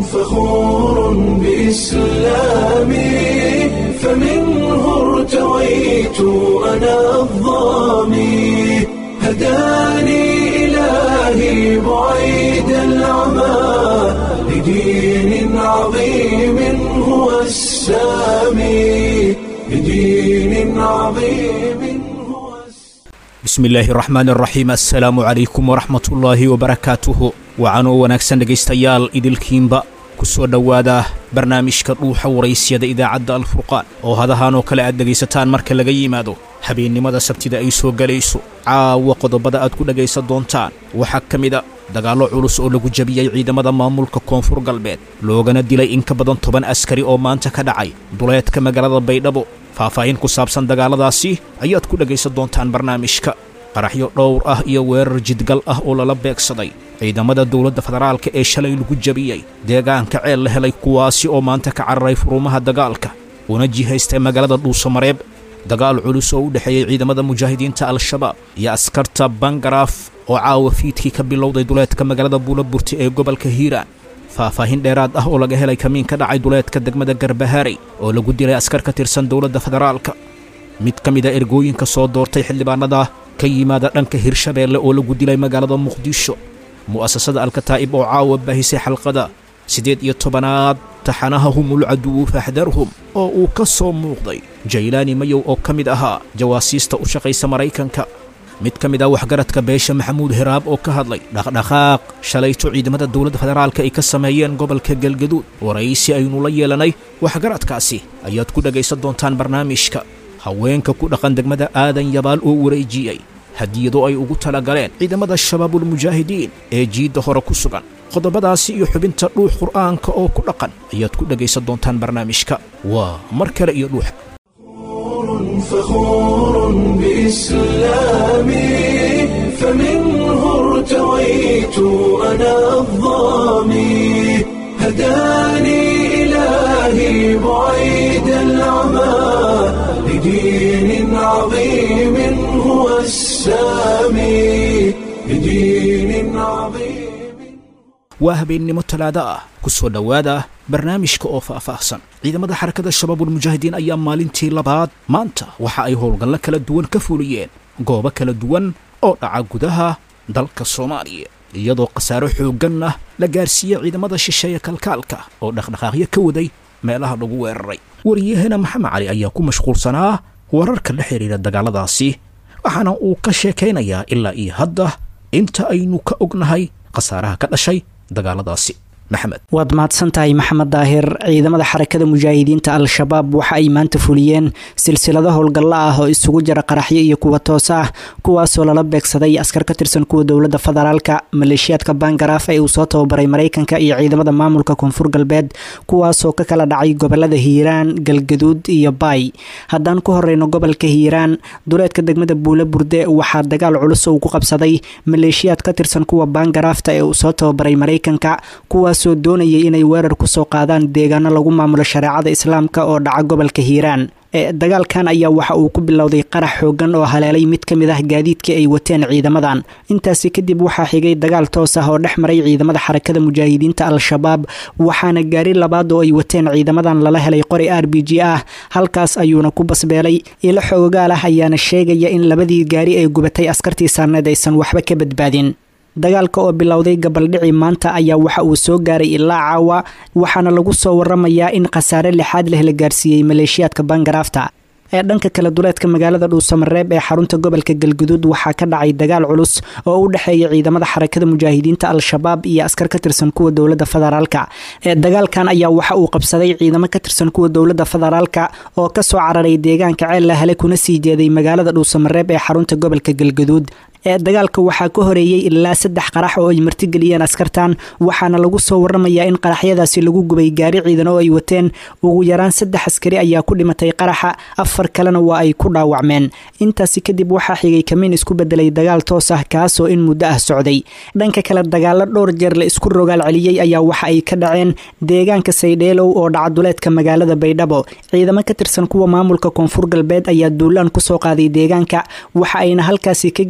فخور بإسلامي فمنه ارتويت أنا الظامي هداني إلهي بعيد العمى لدين عظيم هو السامي لدين عظيم هو السامي bismi illaahi raxmaan raxiim assalaamu calaykum waraxmatullaahi wabarakaatuhu wacanoo wanaagsan dhegaystayaal idilkiinba ku soo dhowaada barnaamijka dhuuxa waraysyada idaacadda alfurqaan oo hadahaan oo kale aad dhegaysataan marka laga yimaado habeennimada sabtida ay soo gelayso caawa qodobada aad ku dhegaysan doontaan waxaa ka mida dagaallo culus oo lagu jebiyey ciidamada maamulka koonfur galbeed loogana dilay in ka badan toban askari oo maanta ka dhacay duleedka magaalada baydhabo faahfaahin ku saabsan dagaalladaasi ayaad ku dhegaysan doontaan barnaamijka qaraxyo dhowr ah iyo weerar jidgal ah oo lala beegsaday ciidamada dowladda federaalka ee shalay lagu jebiyey deegaanka ceel la helay kuwaasi oo maanta ka cararay furumaha dagaalka una jihaystay magaalada dhuusamareeb dagaal culus oo u dhexeeyey ciidamada mujaahidiinta al-shabaab iyo askarta bangaraaf oo caawa fiidkii ka bilowday duleedka magaalada buulaburti ee gobolka hiiraan faahfaahin dheeraad ah oo laga helay kamiin ka dhacay duleedka degmada garbahaarey oo lagu dilay askar ka tirsan dowladda federaalka mid ka mid a ergooyinka soo doortay xildhibaanada ka yimaada dhanka hirshabeelle oo lagu dilay magaalada muqdisho mu'asasada alkataa'ib oo caawa baahisay xalqada siddeed iyo tobanaad taxanaha humul caduwu faxdarhum oo uu ka soo muuqday jaylaani mayow oo ka mid ahaa jawaasiista u shaqaysa maraykanka mid ka mid ah waxgaradka beesha maxamuud heraab oo ka hadlay dhaqdhaqaaq shalayto ciidamada dowladda federaalka ay ka sameeyeen gobolka galgaduud waraysi aynu la yeelanay waxgaradkaasi ayaad ku dhegaysan doontaan barnaamijka haweenka ku dhaqan degmada aadan yabaal oo wareejiyey hadiyado ay ugu talagaleen ciidamada shabaabulmujaahidiin ee jiidda hore ku sugan qodobadaasi iyo xubinta dhuux qur'aanka oo ku dhaqan ayaad ku dhegaysan doontaan barnaamijka waa mar kale iyo dhuux فخور بإسلامي فمنه ارتويت أنا الظامي هداني إلهي بعيد العمى لدين عظيم هو السامي لدين عظيم waa habeennimo talaado ah ku soo dhowaada barnaamijka oo faahfaahsan ciidamada xarakada shabaabulmujaahidiin ayaa maalintii labaad maanta waxa ay howlgallo kala duwan ka fuliyeen goobo kala duwan oo dhaca gudaha dalka soomaaliya iyadoo khasaaro xooggan ah la gaarsiiyey ciidamada shisheeye kalkaalka oo dhaqdhaqaaqyo ka waday meelaha lagu weeraray wariyahena maxamed cali ayaa ku mashquulsanaa wararka la xidhiira dagaalladaasi waxaana uu ka sheekaynayaa ilaa iyo hadda inta aynu ka ognahay khasaaraha ka dhashay dagaaladaasi maxamed waad mahadsan tahay maxamed daahir ciidamada xarakada mujaahidiinta al-shabaab waxa ay maanta fuliyeen silsilado howlgallo ah oo isugu jira qaraxyo iyo kuwa toos ah kuwaasoo lala beegsaday askar ka tirsan kuwa dowladda federaalka maleeshiyaadka bangaraaf ee uu soo tababaray maraykanka iyo ciidamada maamulka koonfur galbeed kuwaasoo ka kala dhacay gobolada hiiraan galgaduud iyo baay haddaan ku horeyno gobolka hiiraan duleedka degmada buule burde waxaa dagaal culus uu ku qabsaday maleeshiyaad ka tirsan kuwa bangaraafta ee uu soo tababaray maraykanka kuwaasoo doonayay inay weerar kusoo qaadaan deegaano lagu maamulo shareecada islaamka oo dhaca gobolka hiiraan dagaalkan ayaa waxa uu ku bilowday qarax xoogan oo haleelay mid ka mid ah gaadiidkii ay wateen ciidamadan intaasi kadib waxaa xigay dagaal toos ah oo dhex maray ciidamada xarakada mujaahidiinta al-shabaab waxaana gaari labaad oo ay wateen ciidamadan lala helay qori r b g ah halkaas ayuuna ku basbeelay ilo xoogaal ah ayaana sheegaya in labadii gaari ay gubatay askartii saarneed aysan waxba ka badbaadin dagaalka oo bilowday gabaldhici maanta ayaa waxa uu soo gaaray ilaa caawa waxaana lagu soo waramayaa in khasaare lixaad leh la gaarsiiyey maleeshiyaadka bangaraafta ee dhanka kale duleedka magaalada dhuusamareeb ee xarunta gobolka galguduud waxaa ka dhacay dagaal culus oo u dhexeeya ciidamada xarakada mujaahidiinta al-shabaab iyo askar ka tirsan kuwa dowladda federaalka ee dagaalkan ayaa waxa uu qabsaday ciidamo ka tirsan kuwa dowladda federaalka oo kasoo cararay deegaanka ceel la hele kuna sii jeeday magaalada dhuusamareeb ee xarunta gobolka galguduud ee dagaalka waxaa ka horeeyey ilaa saddex qarax oo ay martigeliyeen askartan waxaana lagu soo waramayaa in qaraxyadaasi lagu gubay gaari ciidan oo ay wateen ugu yaraan saddex askari ayaa ku dhimatay qaraxa afar kalena waa ay ku dhaawacmeen intaasi kadib waxaa xigay kamiin isku bedelay dagaal toos ah kaasoo in muddo ah socday dhanka kale dagaalo dhowr jeer la isku rogaal celiyey ayaa waxa ay ka dhaceen deegaanka saydheelow oo dhacaduleedka magaalada baydhabo ciidamo ka tirsan kuwa maamulka koonfur galbeed ayaa duulaan kusoo qaaday deegaanka waxa ayna halkaasi ka geysteen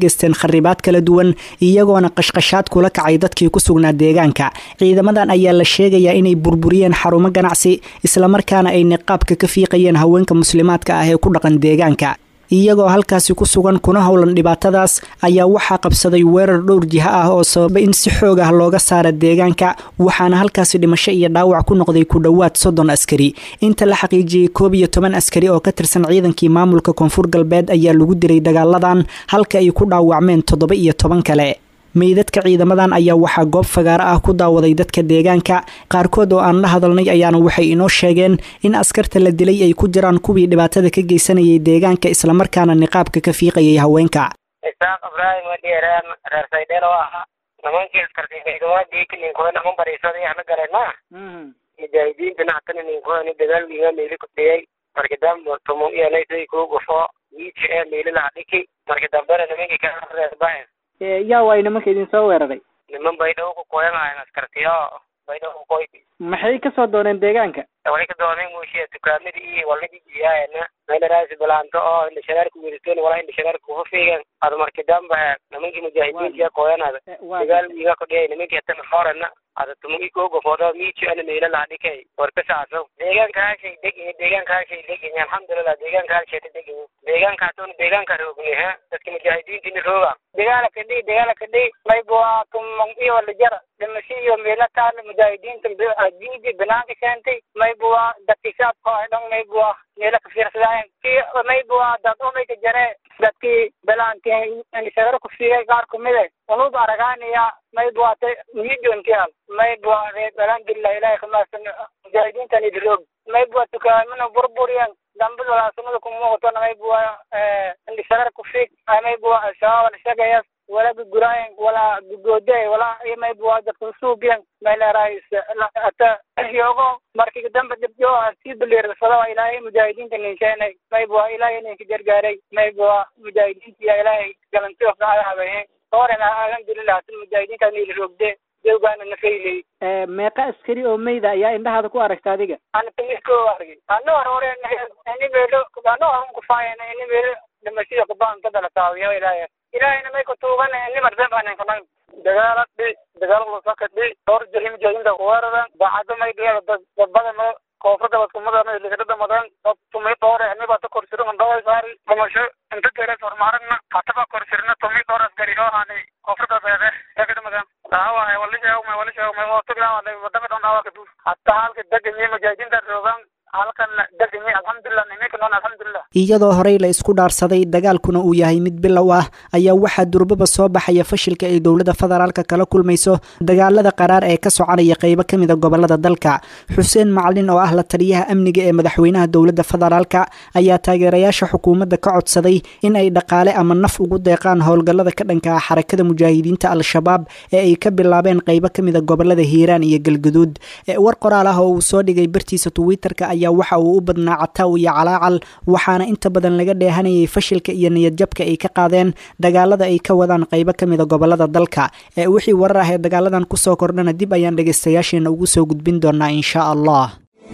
kharibaad kala duwan iyagoona qashqashaad kula kacay dadkii ku sugnaa deegaanka ciidamadan ayaa la sheegayaa inay burburiyeen xarumo ganacsi islamarkaana ay niqaabka ka fiiqayeen haweenka muslimaadka ah ee ku dhaqan deegaanka iyagoo halkaasi ku sugan kuna howlan dhibaatadaas ayaa waxaa qabsaday weerar dhowr jiha ah oo sababa in si xoog ah looga saara deegaanka waxaana halkaasi dhimasho iyo dhaawac ku noqday ku dhowaad soddon askari inta la xaqiijiyey koob iyo toban askari oo ka tirsan ciidankii maamulka koonfur galbeed ayaa lagu diray dagaaladan halka ay ku dhaawacmeen toddoba iyo toban kale meydadka ciidamadan ayaa waxaa goob fagaaro ah ku daawaday dadka deegaanka qaarkood oo aan la hadalnay ayaana waxay inoo sheegeen in askarta la dilay ay ku jiraan kuwii dhibaatada ka geysanayay deegaanka islamarkaana niqaabka ka fiiqayay haweenka isaaq ibraahim wadhiere reer saydheel oo ahaa nimankii askartiigawaadii ninkuwa naman bariisaday ahna galeen ma mujaahidiinta nactana ninkuwani dagaal wiiga meeli ku dhiyay marka dambe tumo iyonaysay kuu gufo wiiji ee meeli laha dhiki marka dambena nimankii kaa reerbahen yaa waay nimanka idin soo weeraray niman baydhabo ku koyanhayan askartiyo baydhabo ku koy maxay kasoo dooneen deegaanka waxay ka dooneen muushiya dukaamadii iyo walladii jiyaayana meelaraasi bilaanto oo indhashareerka weriseen walaa indhashareerka kufa fiigan ada marki dambe nimankii mujaahidiintiya koyanada dagaal wiiga ku dhiyay nimankii hatana horena ada tumagi koogofoodo miiji ana meela laha dhikay warka saaso deegaanka hashay degin deegaanka hashay degin alxamdulilah deegaanka halshayta degin deegaanka hatoona deegaanka roogni ha dadka mujaahidiintina rooga dagaala kadhi dagaala kadhi maybua tumang iyo walajara dhimasho iyo meela taale mujaahidiinta diidi banaanka keentay maybua dadki shaabka ay dhan maybua meela ka fiirsadaayen ki maybua dad omayka jare dadkii belaanti indhashareer ku fiigay qaar kumide unub aragaanaya maybuate mijontial maybua reebalangilah ilahay kamaasan mujaahidiintan idroog maybua tukaamina burburiyan dambid walaasunada kumuuqatona maybua indhashareer ku fiig maybua al-shabaab alshagayas wala guguraayan wala gugoode wala iyo maybua dadka usuubiyan mayleeraayis ata yogo markii dambe dibjo sii biliirsado ilaahay mujaahidiinta ninsheenay maybua ilaahay ninka gargaaray maybua mujaahidiintiya ilaahay galanti ofnaadahabahe horena alhamdulilah si mujaahidiinta niila roogde dewgaana nafaylay meeqa askari oo meyda ayaa indhahaada ku aragta adiga ana tamisko argay ano hore ini meelo ano aan kufaayana ini meelo dhimashada kubaan ka dala taawiyo ilaahay ilaahayna may ku tuugana ini mardabanan kanan dagaala dhi dagaal lusaka dhi dhowr jiri mujaahidiinta kuweeraran daacado may dhiya dad badan koofrada wadkumadana ligadada madan dad tumi dhoore aniba ta korsiro mandaway saari dhumasho inta geres hormaaragna hataba korsirna tumi dhoor askari oo haanay koofrada beede yagada madan daawahay walisheegmay walisheegmay oo tuglaawalay wadaka dhan dhaawaka du hatta halka deganyi mujaahidiinta roogan halkan deganyi alxamdulilah niminka noon alxamdulilah iyadoo horey la isku dhaarsaday dagaalkuna uu yahay mid bilow ah ayaa waxaa durbaba soo baxaya fashilka ay dowladda federaalka kala kulmayso dagaalada qaraar ee ka soconaya qeybo ka mida gobolada dalka xuseen macalin oo ah la taliyaha amniga ee madaxweynaha dowladda federaalka ayaa taageerayaasha xukuumadda ka codsaday in ay dhaqaale ama naf ugu deeqaan howlgallada ka dhanka ah xarakada mujaahidiinta al-shabaab ee ay ka bilaabeen qeybo ka mida gobolada hiiraan iyo galguduud war qoraal ah oo uu soo dhigay bartiisa twitterka ayaa waxa uu u badnaa cataw iyo calaacal waxaana inta badan laga dheehanayay fashilka iyo niyadjabka ay ka qaadeen dagaalada ay ka wadaan qeybo ka mida gobolada dalka ee wixii warar ah ee dagaaladan kusoo kordhana dib ayaan dhegaystayaasheena ugu soo gudbin doonaa insha allah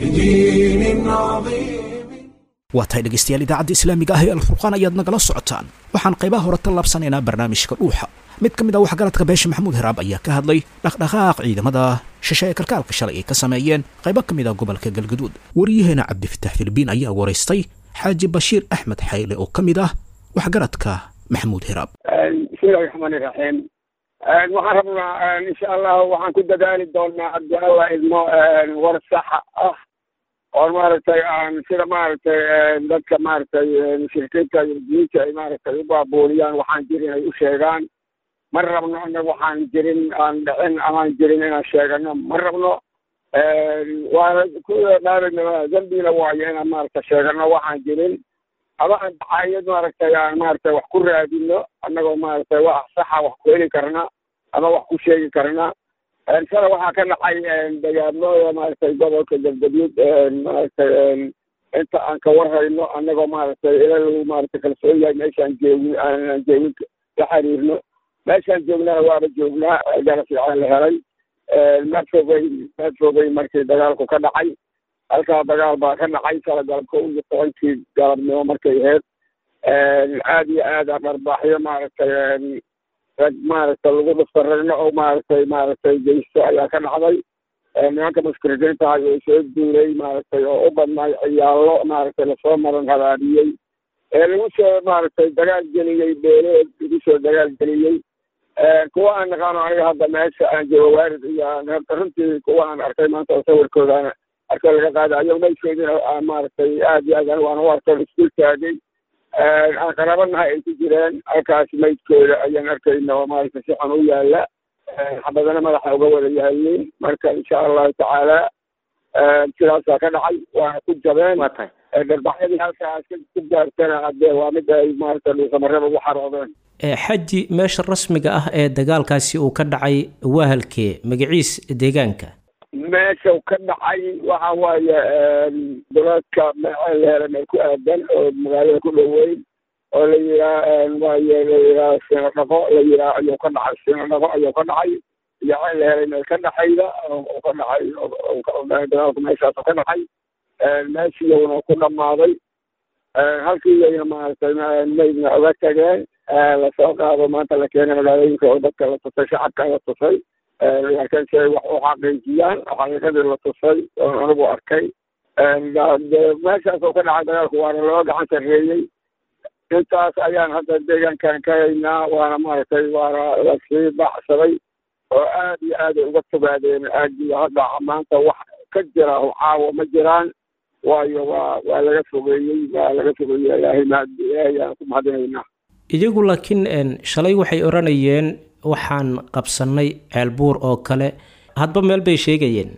waa tahay dhegaystayaal idaacadda islaamiga ah ee alfurqaan ayaad nagala socotaan waxaan qaybaha hore tallaabsanaynaa barnaamijka dhuuxa mid ka mid ah waxgaradka beesha maxamuud heraab ayaa ka hadlay dhaqdhaqaaq ciidamada shishe ee kalkaalka shalay ay ka sameeyeen qaybo ka mid ah gobolka galgaduud wariyaheena cabdifatax filbiin ayaa waraystay xaaji bashiir axmed xayle oo ka mid ah waxgaradka maxamuud heraab bismillahi raxmaani raxiim waxaan rabnaa insha allah waxaan ku dadaali doonaa haddii alla idmo war saxa ah oo maaragtay aan sida maaragtay dadka maaragtay mushrikiinta yurdiyiinta ay maaragtay u baabuuliyaan waxaan jirin ay u sheegaan ma rabno ina waxaan jirin aan dhicin amaan jirin inaan sheegano ma rabno waana ku dhaarana dambina waayo inaan maaragta sheegano waxaan jirin ama aan dacaayad maaragtay aan maaragtay wax ku raadino annagoo maaragtay wax saxa wax ku heli karna ama wax ku sheegi karna shala waxaa ka dhacay dagaamooda maaragtay gobolka galgaduud maaragtay inta aan ka warhayno annagoo maaragtay ila lagu maaragtay kalsoon yahay meeshaan joogin aanan joogin la xiriirno meeshaan joognana waaba joognaa gaara fiican la helay madfogay madfogay markii dagaalku ka dhacay halkaa dagaal baa ka dhacay shala galabka iyo tobankii galabnimo markay ahayd aad iyo aad a dharbaaxyo maaragtay rag maaragtay lagu dhuftaragno oo maaragtay maaragtay geysto ayaa ka dhacday nimanka muskridiinta ah oo soo duulay maaragtay oo u badnaay ciyaallo maaragtay lasoo maran habaabiyey ee lagu soo maaragtay dagaal geliyey beeleed lagu soo dagaal geliyey kuwa aan naqaano aniga hadda meesha aan joogo waarid iyo runtii kuwa aan arkay maanta oo sawirkooda arkay laga qaaday ayago maydkoodina maaragtay aad iyo aad anigu aan u arko iskuul taagay aan qarabanahay ay ku jireen halkaas maydkooda ayaan arkayna oo maaragtay si xun u yaala xabadana madaxa uga wada yaalin marka insha allahu tacaala sidaasaa ka dhacay waana ku jabeen waa tahay dharbaxyadii halkaas ku gaartana hadee waa mid ay maaragtay dhuusamareba ugu xaroodeen xaji meesha rasmiga ah ee dagaalkaasi uu ka dhacay waa halkee magaciis deegaanka meesha ka dhacay waxa waaye duleedka meel helan ay ku aadan oo magaalada ku dhoweyn oo la yiraa waaye la yiraa sino dhaqo la yiraa ayuu ka dhacay sino dhaqo ayuu ka dhacay iyo ceel helan ee ka dhexayda oo ka dhacay dagaalku meeshaas ka dhacay meeshiiyuna ku dhamaaday halkiiyayna maaragtay maydna oga tageen lasoo qaado maanta la keenay magaalooyinka oo dadka la tusay shacabka la tusay laakiin si ay wax u xaqiijiyaan xaqiiqadii la tusay oon anigu arkay meeshaas oo ka dhacay dagaalku waana loo gacan sarreeyey intaas ayaan hadda deegaankan ka haynaa waana maaragtay waana lasii baxsaday oo aad iyo aad ay uga fogaadeen aagiyo hadda maanta wax ka jira caawo ma jiraan waayo waa waa laga fogeeyey waa laga fogeeyey ilaahay mahad ilaahay aan ku mahadinaynaa iyagu laakiin shalay waxay odhanayeen waxaan qabsannay ceelbuur oo kale hadba meel bay sheegayeen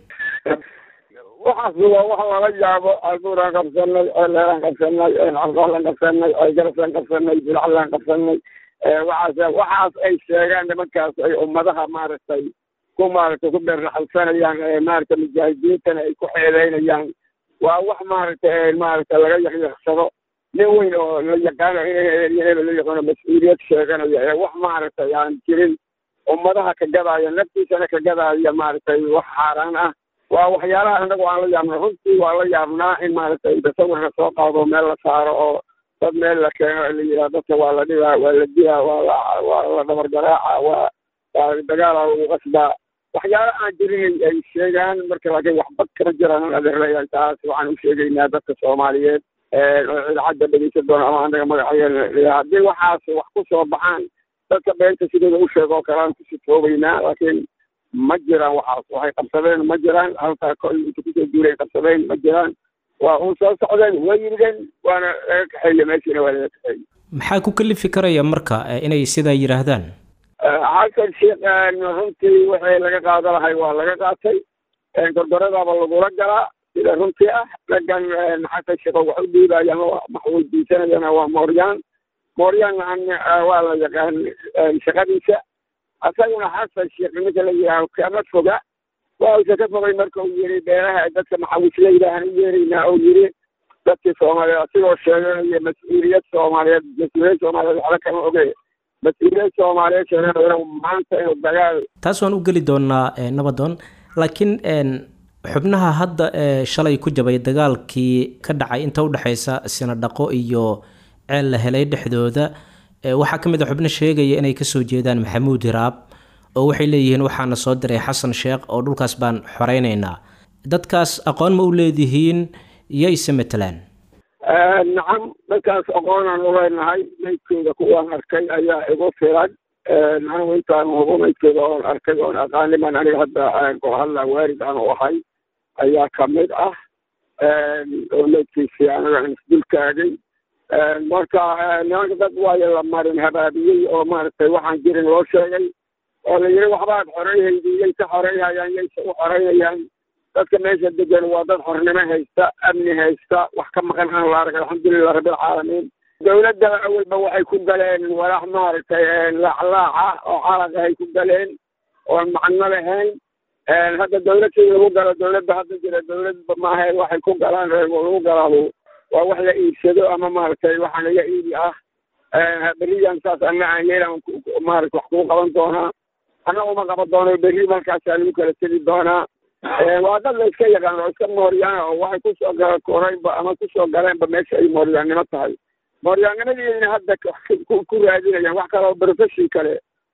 waxaas waa wax lala yaabo ceelbuuraan qabsanay ceelheelaan qabsanay calqoolaan qabsanay ceelgarasaan qabsanay bilaclaan qabsanay waxaas waxaas ay sheegaan nimankaas ay ummadaha maaragtay ku maaragtay ku beerraxalsanayaan ee maaragtay mujaahidiintana ay ku xeedeynayaan waa wax maaragtay maaragtay laga yaqyaqsado nin weyn oo la yaqaano in la yaqaano mas-uuliyad sheeganaya ee wax maaragtay aan jirin ummadaha ka gadaya naftiisana ka gadaya maaragtay wax xaaraan ah waa waxyaalaha anagu aan la yaabna runtii waa la yaabnaa in maaragtay tasawirka soo qaado meel la saaro oo dad meel la keeno la yidhaha dadka waa la dhibaa waa la dilaa waa la waa la dhabar garaaca waa waa dagaala lagu qasbaa waxyaala aan jirin ay sheegaan marka laakiin waxba kama jiraan adeerlayaal taas waxaan u sheegaynaa dadka soomaaliyeed oo idaacadda dhegeysan doona ama anaga magacayeena haddii waxaas wax ku soo baxaan dadka beenta sidooda u sheego oo kale aan ku sifoobaynaa laakiin ma jiraan waxaas waxay qabsadeen ma jiraan halkaa ko inta kusoo duulay qabsadeen ma jiraan waa un soo socdeen waa yirigeen waana laga kaxeeye meeshiina waa laga kaxeeye maxaa ku kalifi karaya marka inay sidaa yidhaahdaan xasan sheekh runtii wixii laga qaada lahay waa laga qaatay gorgoradaaba lagula galaa sida runtii ah raggan xasan sheekh wax u dhiibayaan wax weydiisanayana waa mooryaan mooryaanna waa la yaqaan shaqadiisa asaguna xasan sheekh ninka la yidhaaho kama foga waa usa ka fogay marka uu yiri beeraha dadka maxawisleyda aan u yeeraynaa oo yiri dadkii soomaaliyeed asigoo sheeganaya mas-uuliyad soomaaliyeed mas-uuliyad soomaaliyeed waxba kama oge mas-uuliyad soomaaliyeed sheeganaya maanta inuu dagaal taas waan u geli doonaa nabadoon laakiin xubnaha hadda ee shalay ku jabay dagaalkii ka dhacay inta udhexaysa sinadhaqo iyo ceel la helay dhexdooda waxaa ka mid a xubno sheegaya inay kasoo jeedaan maxamuud hiraab oo waxay leeyihiin waxaana soo diray xasan sheekh oo dhulkaas baan xoreynaynaa dadkaas aqoon ma u leedihiin yayse matalaan nacam dadkaas aqoonaan u leenahay maydkooda kuwaan arkay ayaa igu filan anigu intaan hubo maydkooda oon arkay oon aqaaniman aniga hadda oo hadla waarid aan u ahay ayaa kamid ah oo maydkiisii aniga isdulkaagay marka nimanka dad waayo la marin habaabiyey oo maaragtay waxaan jirin loo sheegay oo la yiri waxbaad xoreyhaydi yay ka xoreyhayaan yayse u xoreynayaan dadka meesha degan waa dad xornimo haysta amni haysta wax ka maqan aan la arag alxamdulilah rabbilcaalamiin dawladda awalba waxay ku galeen walax maaragtay laaclaac ah oo calaq ahay ku galeen oon macno lahayn hadda dawladkii lagu galo dawladda hadda jira dawladba maaha waxay ku galaan lagu galaado waa wax la iibsado ama maaragtay waxa laga iibi ah beriyan saas ana aan yeelan maarata wax kuu qaban doonaa anna uma qaban doono berri markaasaa lagu kala tegi doonaa waa dad la iska yaqaan oo iska mooryaana oo waxay kusoo gala koreynba ama kusoo galeenba meesha ay mooryaannimo tahay mooryaannimadiina hadda ku raadinayaan wax kale oo profession kale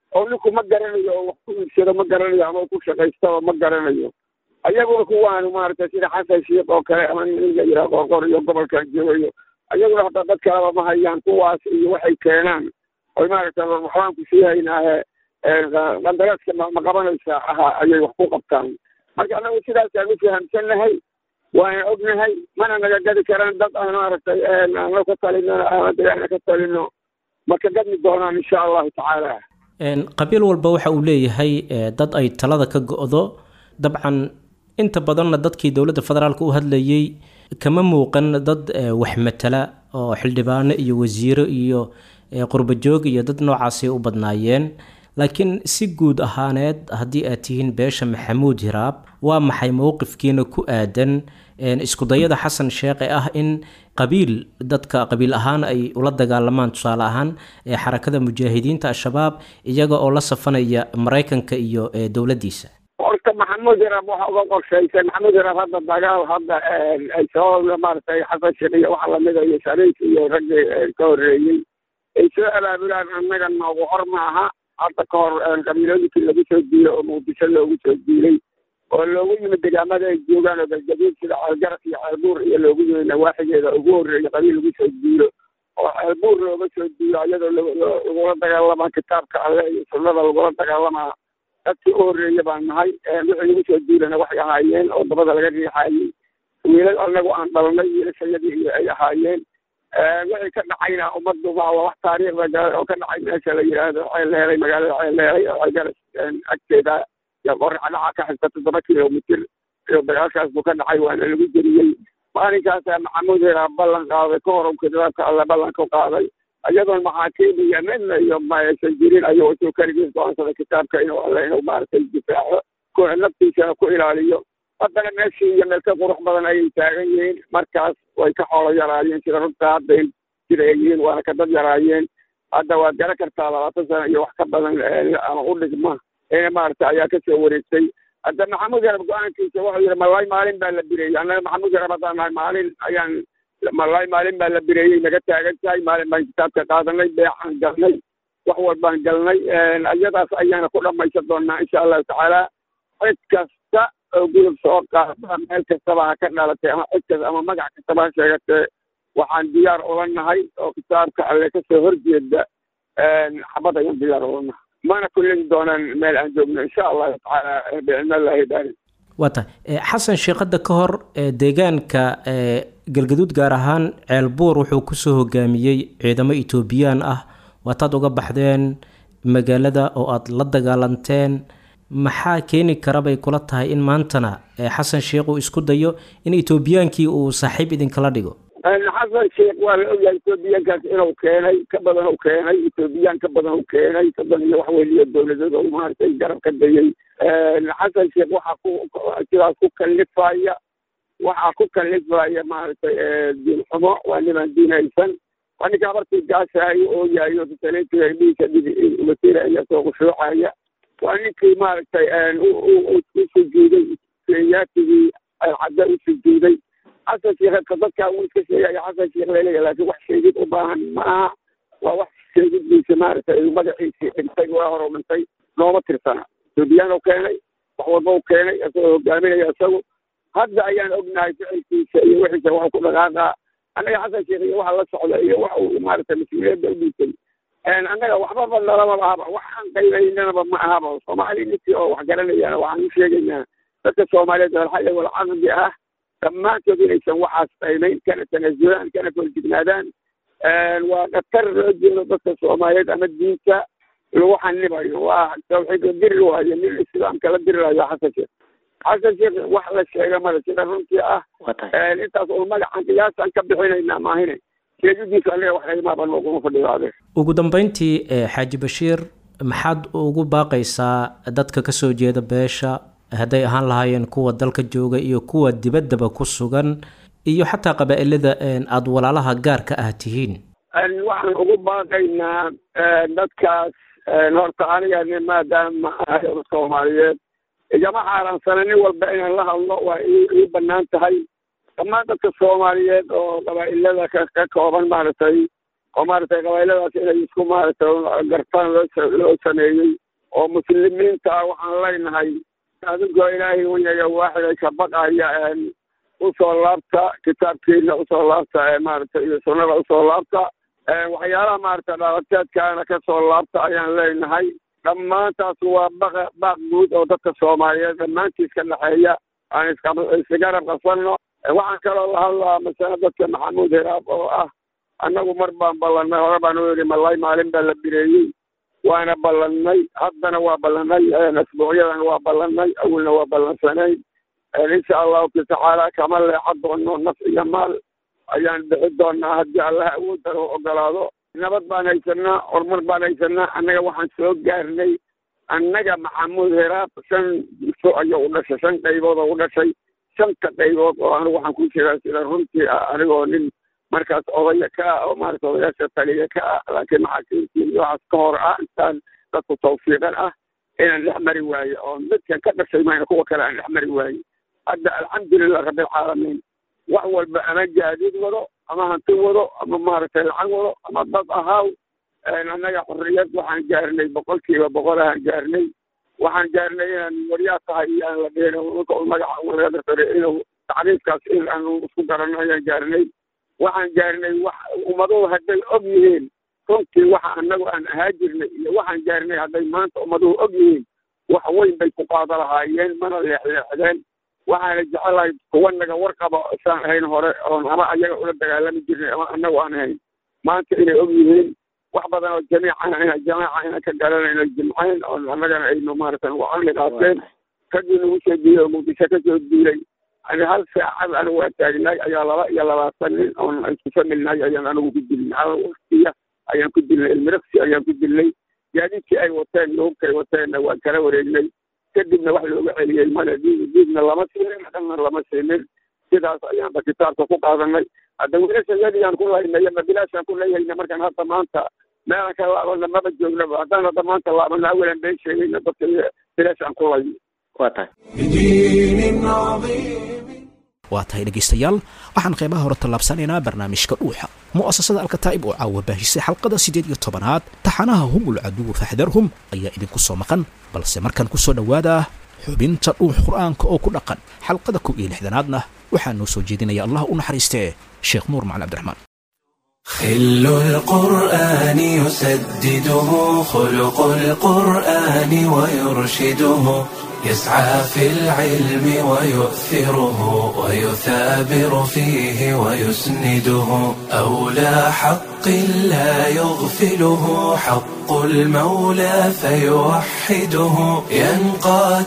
oo ninku ma garanayo oo wax ku iibsado ma garanayo ama ku shaqaystaba ma garanayo ayaguna kuwaanu maaragtay sida xasan shiikh oo kale ama nin la yidhaha qorqor iyo gobolkan joogayo ayaguna hadda dad kaleba ma hayaan kuwaas iyo waxay keenaan oy maaragtay waxbaan ku sii haynaahe qandaraaska ma ma qabanaysaa aha ayay wax ku qabtaan marka annagu sidaasaan u fahamsannahay waana ognahay mana naga gadi karaan dad aan maaragtay aano ka talino ama degaana ka talino marka gadmi doonaan insha allahu tacaala qabiil walba waxa uu leeyahay dad ay talada ka go-do dabcan inta badanna dadkii dowladda federaalka u hadlayay kama muuqan dad wax matala oo xildhibaano iyo wasiiro iyo qurbajoog iyo dad noocaasay u badnaayeen laakiin si guud ahaaneed haddii aad tihiin beesha maxamuud hiraab waa maxay mowqifkiina ku aadan iskudayada xasan sheekh ee ah in qabiil dadka qabiil ahaan ay ula dagaalamaan tusaale ahaan xarakada mujaahidiinta al-shabaab iyaga oo la safanaya maraykanka iyo dowladdiisa horta maxamuud hiraab waxa uga qorshaysan maxamuud hiraab hadda dagaal hadda ay soo maaragtay xasan sheekh iyo waxa lamida iyo shariif iyo raggii ka horreeyey ay soo abaabulaan annaga noogu hor maaha hadda ka hor qabiilooyinkii lagu soo diilay oo muqdisho loogu soo diilay oo loogu yimid degaamada ay joogaan oo galgaduud sida ceelgaras iyo ceelbuur iyo loogu yimid nawaaxigeeda ugu horreeyay qabiil lagu soo diilo oo ceelbuur looga soo diilo iyadoo lagula dagaalamaa kitaabka alle iyo sunnada lagula dagaalamaa dadkii u horreeya baan nahay wixii lagu soo diilana waxay ahaayeen oo dabada laga riixaayey wiilal annagu aan dhalnay wiilashayadii iyo ay ahaayeen wixii ka dhacayna ummaddu waa wax taariikhda oo ka dhacay meesha la yidhaahdo ceel lehelay magaalada ceel lehelay oo ceelgaras agteeda qoraxa dhaca ka xigta toddoba kilomitir iyo dagaalkaas buu ka dhacay waana lagu jeriyey maalinkaasa maxamuud hiraab ballan qaaday ka hor kitaabka alle ballanka qaaday iyadoon maxaakiim iyo midna iyo maysan jirin ayuu intuu keligiis go-aansada kitaabka inuu alle inuu maaragtay difaaco naftiisana ku ilaaliyo haddana meeshii iyo meel ka qurux badan ayay taagan yihiin markaas way ka xoolo yaraayeen sida runta hadda sida ay yihiin waana ka dad yaraayeen hadda waad garan kartaa labaatan sano iyo wax ka badan ama u dhigma ina maaragtay ayaa kasoo wareegtay hadda maxamuud yarab go-aankiisa wuxuu yidhi malay maalin baa la bireeyey annaga maxamuud yarab haddaan nahay maalin ayaan malay maalin baa la bireeyey naga taagan tahay maalin baan kitaabka qaadanay beexaan galnay wax walbaan galnay iyadaas ayaana ku dhamaysan doonaa insha allahu tacaala cid kasta oo gudub soo qaada meel kastaba ha ka dhalatay ama cid kasta ama magac kastaba ha sheegatee waxaan diyaar ula nahay oo kitaabka alle kasoo horjeeda xabad ayaan diyaar ula nahay mana kullin doonaan meel aan joogno insha allahu tacaala bicilmillaahi daari waa tahay xasan sheekada ka hor deegaanka galgaduud gaar ahaan ceelbuur wuxuu kusoo hogaamiyey ciidamo etoobiyaan ah waataad uga baxdeen magaalada oo aada la dagaalanteen maxaa keeni kara bay kula tahay in maantana xasan sheekh uu isku dayo in etoobiyaankii uu saaxiib idinkala dhigo xasan sheekh waa la ogyahay etoobiyaankaas inuu keenay ka badan u keenay etoobiyaan ka badan u keenay soddon iyo wax weliyo dowladeed oo maaragtay garab ka dayay xasan sheekh waxaa ku sidaas ku kallifaya waxaa ku kallifaya maaragtay diin xumo waa niman diinaysan waa ninka abartii gaashaayo oo yahay oo tasalintiga dhiisa wasiira ayaa soo khushuucaya waa ninkii maaragtay u sujuuday kenyaatigii cadda u sujuuday xasan sheekh dadkaa wuu iska sheegaya xasan sheekh laleeya laakiin wax sheegid u baahan ma aha waa wax sheegiddiisa maaragtay magaciisii dhintay waa hor u dhintay nooma tirsana etoobiyaan u keenay wax walba u keenay isagoo hogaaminaya isagu hadda ayaan ognahay ficilkiisa iyo wixiisa waxu ku dhaqaaqaa annaga xasan sheekh iyo waxa la socda iyo wax uu maaragtay mas-uuliyadda u dhiisay annaga waxbaba nalamaba ahaba waxaan qaybaynanaba ma ahaba soomaali ninkii oo wax garanayana waxaan u sheegaynaa dadka soomaaliyeed walxaya walcaqdi ah dhammaantood inaysan waxaas qaymayn kana tanasulaan kana koljignaadaan waa dhatar loo jeedo dadka soomaaliyeed ama diinta lagu xanibayo waa tawxiidla diri waayo nin islaamka la dirilayo xasan sheekh xasan sheekh wax la sheega male sida runtii ah intaas un magacan qiyaasaan ka bixinaynaa maahine sheegidiisa aniga wax qaymaaba nooguma fadhidaade ugu dambeyntii xaaji bashiir maxaad ugu baaqaysaa dadka kasoo jeeda beesha hadday ahaan lahaayeen kuwa dalka jooga iyo kuwa dibaddaba ku sugan iyo xataa qabaa-ilada aada walaalaha gaarka ah tihiin waxaan ugu baaqaynaa dadkaas horta aniga maadaama ahay soomaaliyeed igama xaaraansana nin walba inaan la hadlo waa ii banaan tahay dhammaan dadka soomaaliyeed oo qabaa-ilada ka kooban maaragtay oo maaragtay qabaa-iladaas inay isku maaragtay gartaan loo loo sameeyey oo muslimiinta ah waxaan leenahay adigoo ilaahay weynayo waaxiday ka baqaya usoo laabta kitaabkiina usoo laabta maaragtay iyo sunnada usoo laabta waxyaalaha maaragtay dhaqateedkaana kasoo laabta ayaan leenahay dhammaantaas waa baqa baaq guud oo dadka soomaaliyeed dhammaantiis ka dhexeeya aan iskagarab qasanno waxaan kaloo la hadlaa masale dadka maxamuud hiraab oo ah annagu mar baan ballannay hore baan u yidhi malay maalin baa la bireeyey waana ballannay haddana waa ballannay asbuucyadan waa ballannay awalna waa ballansanayn insha allahu tacaala kama leexan doono naf iyo maal ayaan bixi doonaa haddii allah awoodda loo ogolaado nabad baan haysanaa horumar baan haysanaa annaga waxaan soo gaarnay annaga maxamuud heraab shan so ayuu u dhashay shan qaybood oo u dhashay shanta qaybood oo anigu waxaan ku jiraa sida runtii ah anigoo nin markaas odaya ka ah oo maarata odayaasha taliya ka ah laakiin maxaakiimtii iyo waxaas ka hor ah intaan dadku tawfiiqan ah inaan dhex mari waaye oo midkan ka dhashay mayna kuwa kale aan dhex mari waaye hadda alxamdulilah rabbilcaalamiin wax walba ama gaadiid wado ama hanti wado ama maaragtay lacag wado ama dad ahaaw annaga xorriyad waxaan gaarnay boqolkiiba boqol ahaan gaarnay waxaan gaarnay inaan waryaa tahay iyo aan la dhihin ninka u magaca walaada sare inuu tacriifkaas in aanu isku garanno ayaan gaarnay waxaan gaarnay wax ummaduhu hadday og yihiin runtii waxa annagu aan ahaa jirnay iyo waxaan gaarnay hadday maanta ummaduhu og yihiin wax weyn bay ku qaado lahaayeen mana leexleexdeen waxaana jecelahay kuwa naga warqaba isaan ahayn hore oon ama ayaga ula dagaalami jirnay ama annagu aan ahayn maanta inay og yihiin wax badan oo jamiicana ina jamaaca ina ka garanayno jimcayn oo annagana aynu maaragtay ugu caqli qaateen raggii nagu soo diilay oo muqdisho ka soo diilay ani hal saacad anigu waa taagnay ayaa laba iyo labaatan nin oon isku familnay ayaan anigu ku dilnay hal waqtiya ayaan ku dilnay ilmiraqsi ayaan ku dilnay gaadiidkii ay wateen iyo hubkay wateenna waan kala wareegnay kadibna wax looga celiyey male diid diidna lama siinin dhanna lama siinin sidaas ayaanba kitaabka ku qaadanay hadda wiilasha yadiyaan ku laynay ama bilaashaan ku leeyahayna markaan hadda maanta meelan ka laabana maba joognaba haddaan hadda maanta laabana awalan been sheegayna dadka bilaashaan ku layno waa tahay بدين عظيم waa tahay dhegaystayaal waxaan qeybaha hore tallaabsanaynaa barnaamijka dhuuxa mu'asasada alkataa'ib oo caawa baahisay xalqada siddeed iyo tobanaad taxanaha humul caduwu faxdarhum ayaa idinku soo maqan balse markan ku soo dhowaada xubinta dhuux qur'aanka oo ku dhaqan xalqada kow iyo lixdanaadna waxaa noo soo jeedinaya allah u naxariistee sheekh nuur macali cabdiraxmaan خل القرآن يسدده خلق القرآن ويرشده يسعى في العلم ويؤثره ويثابر فيه ويسنده أولى حق لا يغفله حق المولى فيوحده ينقاد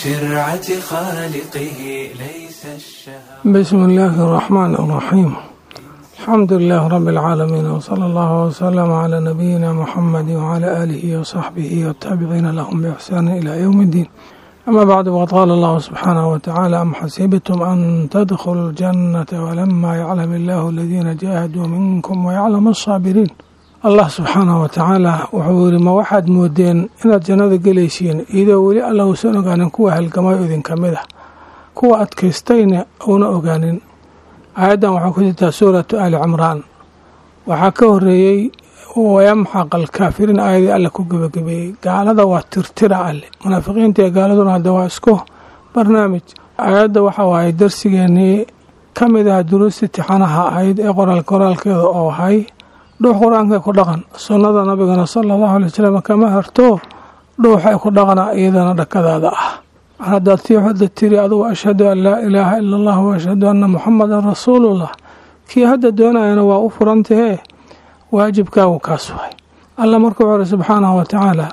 لشرعة خالقه ليس الشهوة بسم الله الرحمن الرحيم الحمد لله رب العالمين وصلى الله وسلم على نبينا محمد وعلى آله وصحبه والتابعين لهم بإحسان إلى يوم الدين أما بعد وقد قال الله سبحانه وتعالى أم حسبتم أن تدخلوا الجنة ولما يعلم الله الذين جاهدوا منكم ويعلم الصابرين allah subxaanahu watacaala wuxuu yidhi ma waxaad moodeen inaad jannada gelaysiin iyadoo weli alla uusan ogaanin kuwa halgamayo idinka mid ah kuwa adkaystayna uuna ogaanin aayaddan waxaa ku jirtaa suuratu ali cimraan waxaa ka horeeyey wayamxaq alkaafiriin aayadii alle ku gebagabeeyey gaalada waa tirtira alle munaafiqiinta iyo gaaladuna hadda waa isku barnaamij aayadda waxa waaye darsigeenii ka mid ah duruusti tixanaha ahayd ee qoraal qoraalkeeda oo ahay dhuux qur-aanka ku dhaqan sunnada nabigana sala allahu alay wasalam kama harto dhuuxa ku dhaqana iyadana dhakadaada ah mar haddaad tii hadda tiri adugu ashhadu an laa ilaaha ila allah wa ashhadu anna muxamadan rasuulullah kii hadda doonayana waa u furantahee waajibkaagu kaas waay alla markuu xore subxaanahu watacaala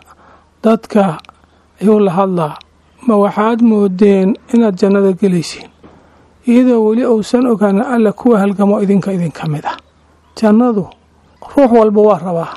dadka ayuu la hadlaa ma waxaad moodeen inaad jannada gelaysiin iyadoo weli uusan ogaanin alla kuwa halgamo idinka idinka mid ah jannadu ruux walba waa rabaa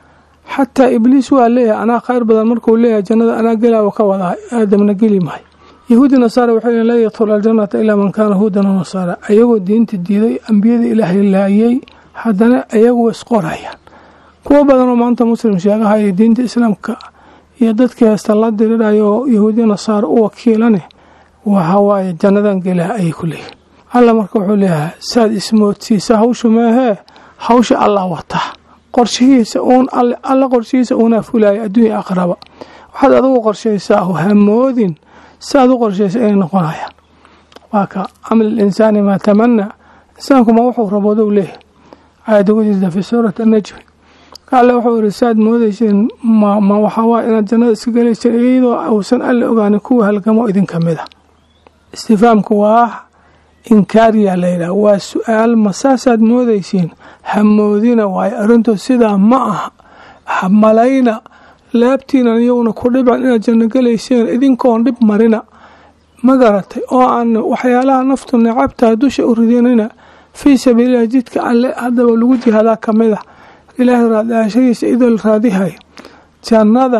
xataa ibliis waa leeyahay anaa khayr badan markuu leeyahay jannada anaa gelaawa ka wadaa aadamna geli maayo yahuudi nasaara waxay leeyiin laa yadkhulu aljannata ilaa man kaana huudan wa nasaara ayagoo diinta diiday ambiyada ilaahay laayay haddana ayagu isqorayaan kuwo badan oo maanta muslim sheegahaya diinta islaamka iyo dadkii heesta la dirirayo oo yahuudiya nasaara u wakiilane waxawaaye jannadan gelaa ayay ku leeyihin alla marka wuxuu leeyahay saad ismoodsiisa hawshu meehee hawsha allah wataa qorshihiisa uun alla qorshihiisa uunaa fulaya adduunya aqraba waxaad adugu qorshaysaa hamoodin siaad u qorshaysa inay noqonayaan waa ka camal linsaani maa tamanaa insaankuma wuxuu raboodow leeyahay aayadda ku jirta fi suurati annajmi alle wuxuu iri saaad moodeyseen ma waxaawaa inaad jannada iska gelayseen iyadoo uusan alle ogaanin kuwa halgamo idinka mid a istifaamku waa inkaariyaa layidhaha waa su-aal ma saasaad moodeysiin hamoodina waayo arrintu sidaa ma aha hamalayna laabtiinan iyowna ku dhibcan inaad janno gelayseen idinkoon dhib marina ma garatay oo aan waxyaalaha naftu necabtaa dusha u ridinina fii sabiililah jidka alle haddaba lagu jihaadaa ka mid a ilaahay raadaashadiisa idoo la raadihayo jannada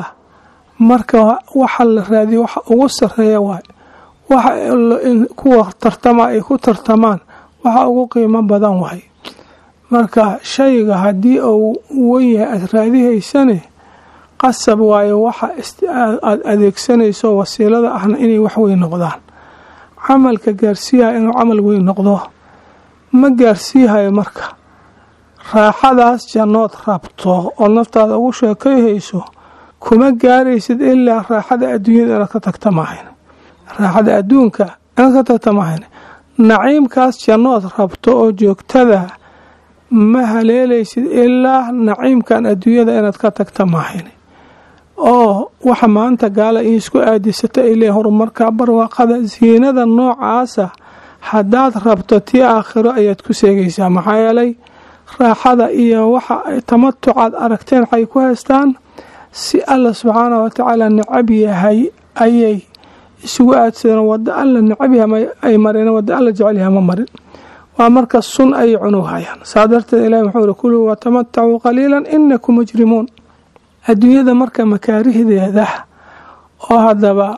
marka waxa la raadiyo waxa ugu sareeya waay waxa kuwa tartama ay ku tartamaan waxa ugu qiimo badan waay marka shayga haddii uu wan yahay aada raadihaysane qasab waayo waxa aada adeegsanayso wasiilada ahna inay wax weyn noqdaan camalka gaarsiiyaha inuu camal weyn noqdo ma gaarsiihayo marka raaxadaas jannood rabto oo naftaada ugu sheekayhayso kuma gaaraysid ilaa raaxada adduunyada inaad ka tagta maahayn raaxada adduunka inaad ka tagta maahayn naciimkaas jannood rabto oo joogtada ma haleelaysid ilaa naciimkan adduunyada inaad ka tagta maahayn oo waxa maanta gaala in isku aadisata ay leeyihin horumarka barwaaqada siinada noocaasa haddaad rabto tii aakhiro ayaad ku seegaysaa maxaa yeelay raaxada iyo waxa tamatucaad aragteen waxay ku haystaan si alla subxaanah watacaala necab yahay ayay isugu aadsadeen wado alla necab yahay ay mareen wado alla jecel yahay ma marin waa marka sun ayay cunughayaan saa darteed ilahi wuxuu uri kuluu watamatacuu qaliilan inakum mujrimuun adduunyada marka makaarihdeeda oo haddaba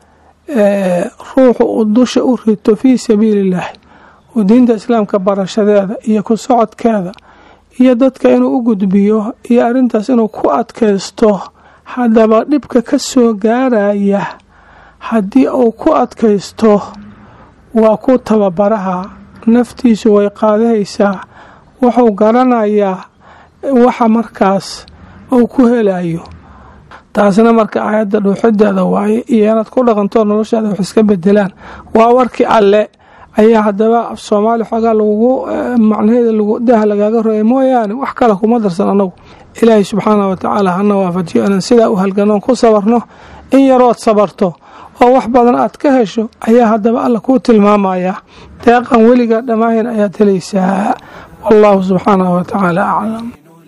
ruuxu uu dusha u rito fii sabiilillaahi uu diinta islaamka barashadeeda iyo ku socodkeeda iyo dadka inuu u gudbiyo iyo arrintaas inuu ku adkaysto haddaba dhibka ka soo gaaraya haddii uu ku adkaysto waa ku tababaraha naftiisu way qaadahaysaa wuxuu garanayaa waxa markaas uu ku helayo taasna marka aayadda dhuuxideeda waaye iyo inaad ku dhaqantoo noloshaada wax iska bedelaan waa warkii alle ayaa haddaba af soomaali xoogaa lagugu macnaheeda daha lagaaga roya mooyaane wax kale kuma darsan annagu ilaahay subxaanah watacaala hana waafajiyo inaan sidaa u halganoon ku sabarno in yarood sabarto oo wax badan aad ka hesho ayaa haddaba alla kuu tilmaamayaa deeqan weligaa dhammaaheen ayaad helaysaa wallahu subxaanah watacaala aclam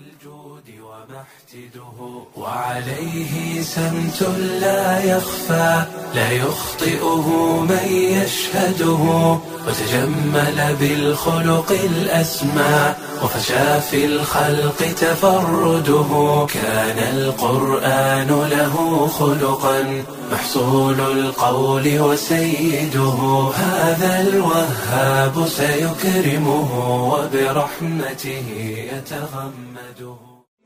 وعليه سمت لا يخفى لا يخطئه من يشهده وتجمل بالخلق الأسمى وفشى في الخلق تفرده كان القرآن له خلقا محصول القول وسيده هذا الوهاب سيكرمه وبرحمته يتغمده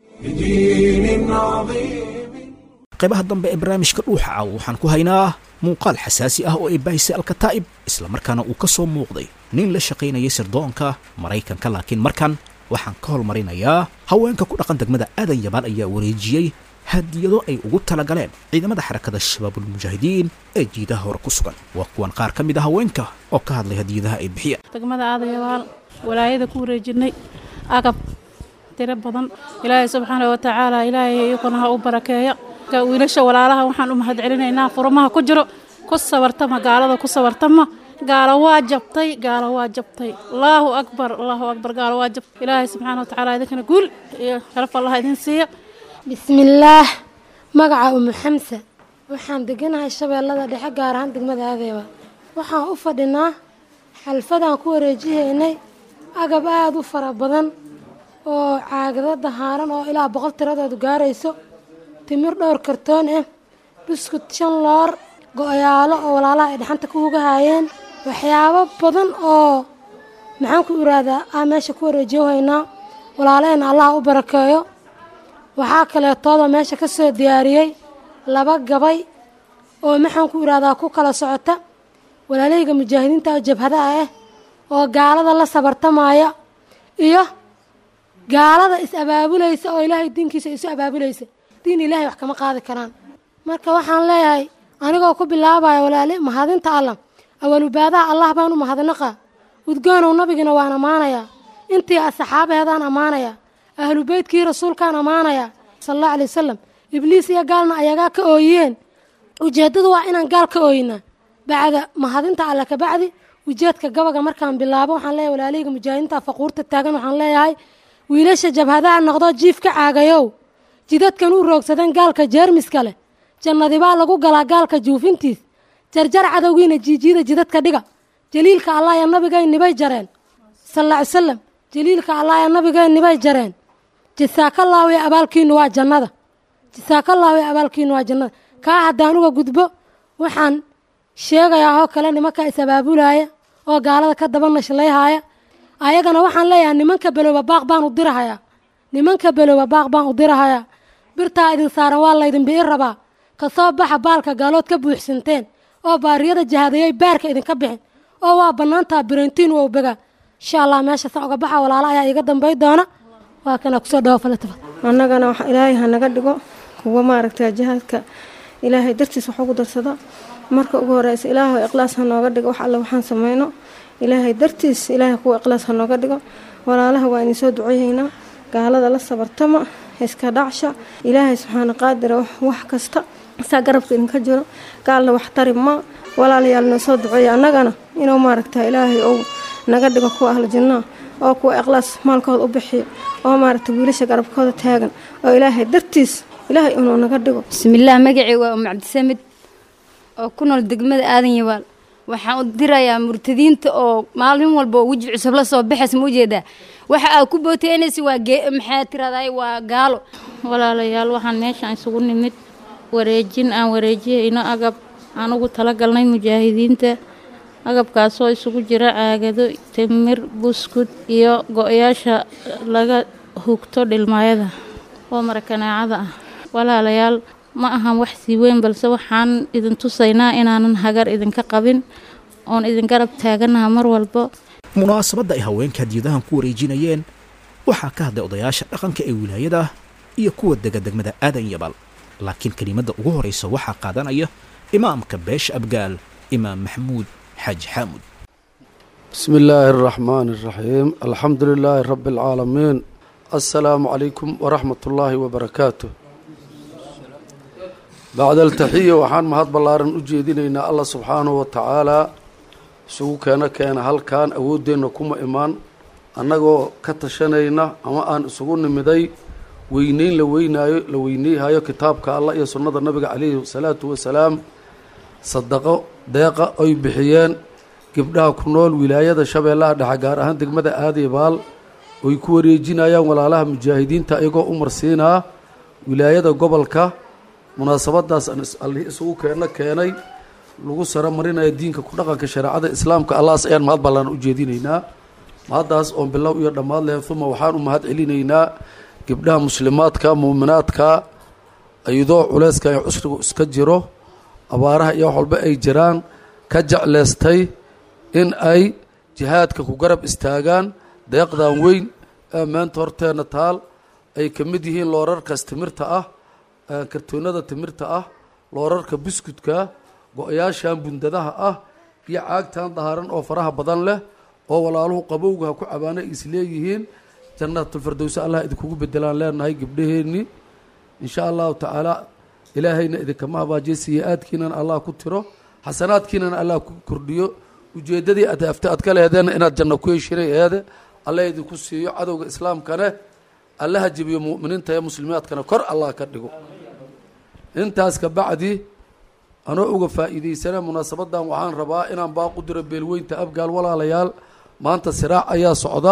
بدين عظيم qaybaha dambe ee barnaamijka dhuuxa caawa waxaan ku haynaa muuqaal xasaasi ah oo ay baahisay alkataa'ib islamarkaana uu ka soo muuqday nin la shaqaynayay sirdoonka maraykanka laakiin markan waxaan ka hormarinayaa haweenka ku dhaqan degmada aadan yabaan ayaa wareejiyey hadiyado ay ugu talagaleen ciidamada xarakada shabaabulmujaahidiin ee jiidaha hore ku sugan waa kuwan qaar ka mid a haweenka oo ka hadlay hadiyadaha ay bixiyeen degmada aadan yabaal walaayada ku wareejinay agab tiro badan ilaahay subxaana watacaala ilaahay iyaguna ha u barakeeya wiilasha walaalaha waxaan u mahad celinaynaa furmaha ku jiro ku sabartama gaalada ku sabartama gaalo waa jabtay gaalo waa jabtay allaahu akbar allaahu akbar gaalo waa jabtay ilaahay subxaana watacaala idinkana guul iyo sharaf allah idin siiya bismillaah magaca umu xamsa waxaan deganahay shabeellada dhexe gaar ahaan degmada aadeeba waxaan u fadhinaa xalfadaan ku wareejihaynay agab aada u fara badan oo caagado dahaaran oo ilaa boqol tiradoodu gaarayso timir dhowr kartoon ah buskut shan loor go-yaalo oo walaalaha ay dhaxanta ku hugahaayeen waxyaabo badan oo maxaan ku iraadaa aa meesha ku wareejiyo haynaa walaalaheen allaha u barakeeyo waxaa kaleetooda meesha ka soo diyaariyey laba gabay oo maxaan ku iraadaa ku kala socota walaalahayga mujaahidiinta oo jabhadaha ah oo gaalada la sabartamaya iyo gaalada is abaabulaysa oo ilaahay diinkiisa isu abaabulaysa diin ilaahay wax kama qaadi karaan marka waxaan leeyahay anigoo ku bilaabaya walaali mahadinta allah awalubaadaha allah baan u mahadnaqaa udgoonow nabigina waan ammaanayaa intii asxaabaheedaan ammaanayaa ahlu beytkii rasuulkaan ammaanayaa sala allahu alay wasalam ibliis iyo gaalna ayagaa ka ooyiyeen ujeeddadu waa inaan gaal ka ooyinaa bacda mahadinta alle kabacdi ujeedka gabaga markaan bilaabo waxaan leeyahay walaalihayga mujaahidiinta faquurta taagan waxaan leeyahay wiilasha jabhadaha noqdo jiif ka caagayow jidadkan u roogsadeen gaalka jeermiska leh jannadibaa lagu galaa gaalka juufintiis jarjar cadowgiina jiijiida jidadka dhiga jaliilka allah ee nabigaynibay jareen sal alla ly salam jaliilka allah ee nabigaynibay jareen jasaakallaahu ee abaalkiinu waa jannada jasaakallaahu ee abaalkiinu waa jannada kaa haddaan uga gudbo waxaan sheegayaa oo kale nimanka is abaabulaaya oo gaalada ka daba nashlayhaaya ayagana waxaan leeyahay nimanka belooba baaq baan u dirahayaa nimanka belooba baaq baan u dirahayaa birtaa idin saaran waa laydin bi'i rabaa ka soo baxa baalka gaalood ka buuxsanteen oo baariyada jahadayay baarka idinka bixin oo waa bannaantaa birantiin wow begaa insha allah meesha sa uga baxa walaalo ayaa iiga dambay doona waa kana kusoo dhawo falatafa annagana wax ilaahay ha naga dhigo kuwa maaragta jihaadka ilaahay dartiis wax ugu darsada marka ugu horeysa ilaahay ikhlaas ha nooga dhigo wax alle waxaan sameyno ilaahay dartiis ilaahay kuwa ikhlaas ha nooga dhigo walaalaha waa idin soo duceeyeynaa gaalada la sabartama iska dhacsha ilaahay subxaana qaadira wax kasta saa garabka idinka jiro gaalna wax tari ma walaalayaal noo soo duceeya annagana inuu maaragta ilaahay ou naga dhigo kuwa ahlu jinnaa oo kuwa ikhlaas maalkooda u bixiyo oo maaragta wiilasha garabkooda taagan oo ilaahay dartiis ilaahay inuu naga dhigo bismillaah magacii waa umu cabdisamid oo ku nool degmada aadan yabaal waxaan u dirayaa murtadiinta oo maalin walba oo weji cusub la soo baxaysa ma ujeedaa waxa aad ku booteynaysa waa maxaa tiraday waa gaalo walaalayaal waxaan meeshaan isugu nimid wareejin aan wareejiyayno agab aan ugu talagalnay mujaahidiinta agabkaasoo isugu jira caagado timir buskud iyo go-yaasha laga hugto dhilmaayada oo marakaneecada ah walaalayaal ma ahan wax sii weyn balse waxaan idin tusaynaa inaanan hagar idinka qabin oon idin garab taaganaha mar walba munaasabadda ay haweenka hadiyadahan ku wareejinayeen waxaa ka hadlay odayaasha dhaqanka ee wilaayada iyo kuwa dega degmada aadan yabal laakiin kelimadda ugu horraysa waxaa qaadanaya imaamka beesha abgaal imaam maxamuud xaaji xaamud بسم الله الرحمن الرحيم الحمد لله رب العالمين السلام عليكم ورحمة الله وبركاته بعد التحية وحان مهد بلارن أجيدين الله سبحانه وتعالى سوو كان كان هل كان أودين كما إيمان أنغو كتشنينا أما أن سوون مدي وينين لوينايو لوينيهايو كتابك الله يا سنة النبي عليه الصلاة والسلام صدقوا deeqa ay bixiyeen gabdhaha ku nool wilaayada shabeellaha dhexe gaar ahaan degmada aadibaal oy ku wareejinayaan walaalaha mujaahidiinta iyagoo u marsiinaa wilaayada gobolka munaasabadaas alli isugu keeno keenay lagu saro marinaya diinka ku dhaqanka shareecada islaamka allaas ayaan mahad ballaan u jeedinaynaa mahaddaas oon bilow iyo dhammaad lehen uma waxaan u mahad celinaynaa gabdhaha muslimaadka muuminaadka iyadoo culeyska ay cusrigu iska jiro abaaraha iyo wax walba ay jiraan ka jecleystay in ay jihaadka ku garab istaagaan deeqdan weyn ee meenta horteenna taal ay ka mid yihiin loorarkaas timirta ah kartoonada timirta ah loorarka buskudka go-yaashan bundadaha ah iyo caagtan dahaaran oo faraha badan leh oo walaaluhu qabowga ha ku cabaana is leeyihiin jannaatulfirdowse allah idinkugu bedelaan leenahay gabdhaheennii insha allahu tacaala ilaahayna idinkama habaajiya siya-aadkiinana allah ku tiro xasanaadkiinana allah ku kordhiyo ujeeddadii adafta aad ka lehedeena inaad janno ku heshinay eede alla idinku siiyo cadowga islaamkane allaha jebiyo mu'miniinta ee muslimiaadkana kor allah ka dhigo intaas ka bacdi anoo uga faa'iidaysana munaasabadan waxaan rabaa inaan baaqu diro beelweynta abgaal walaalayaal maanta siraac ayaa socda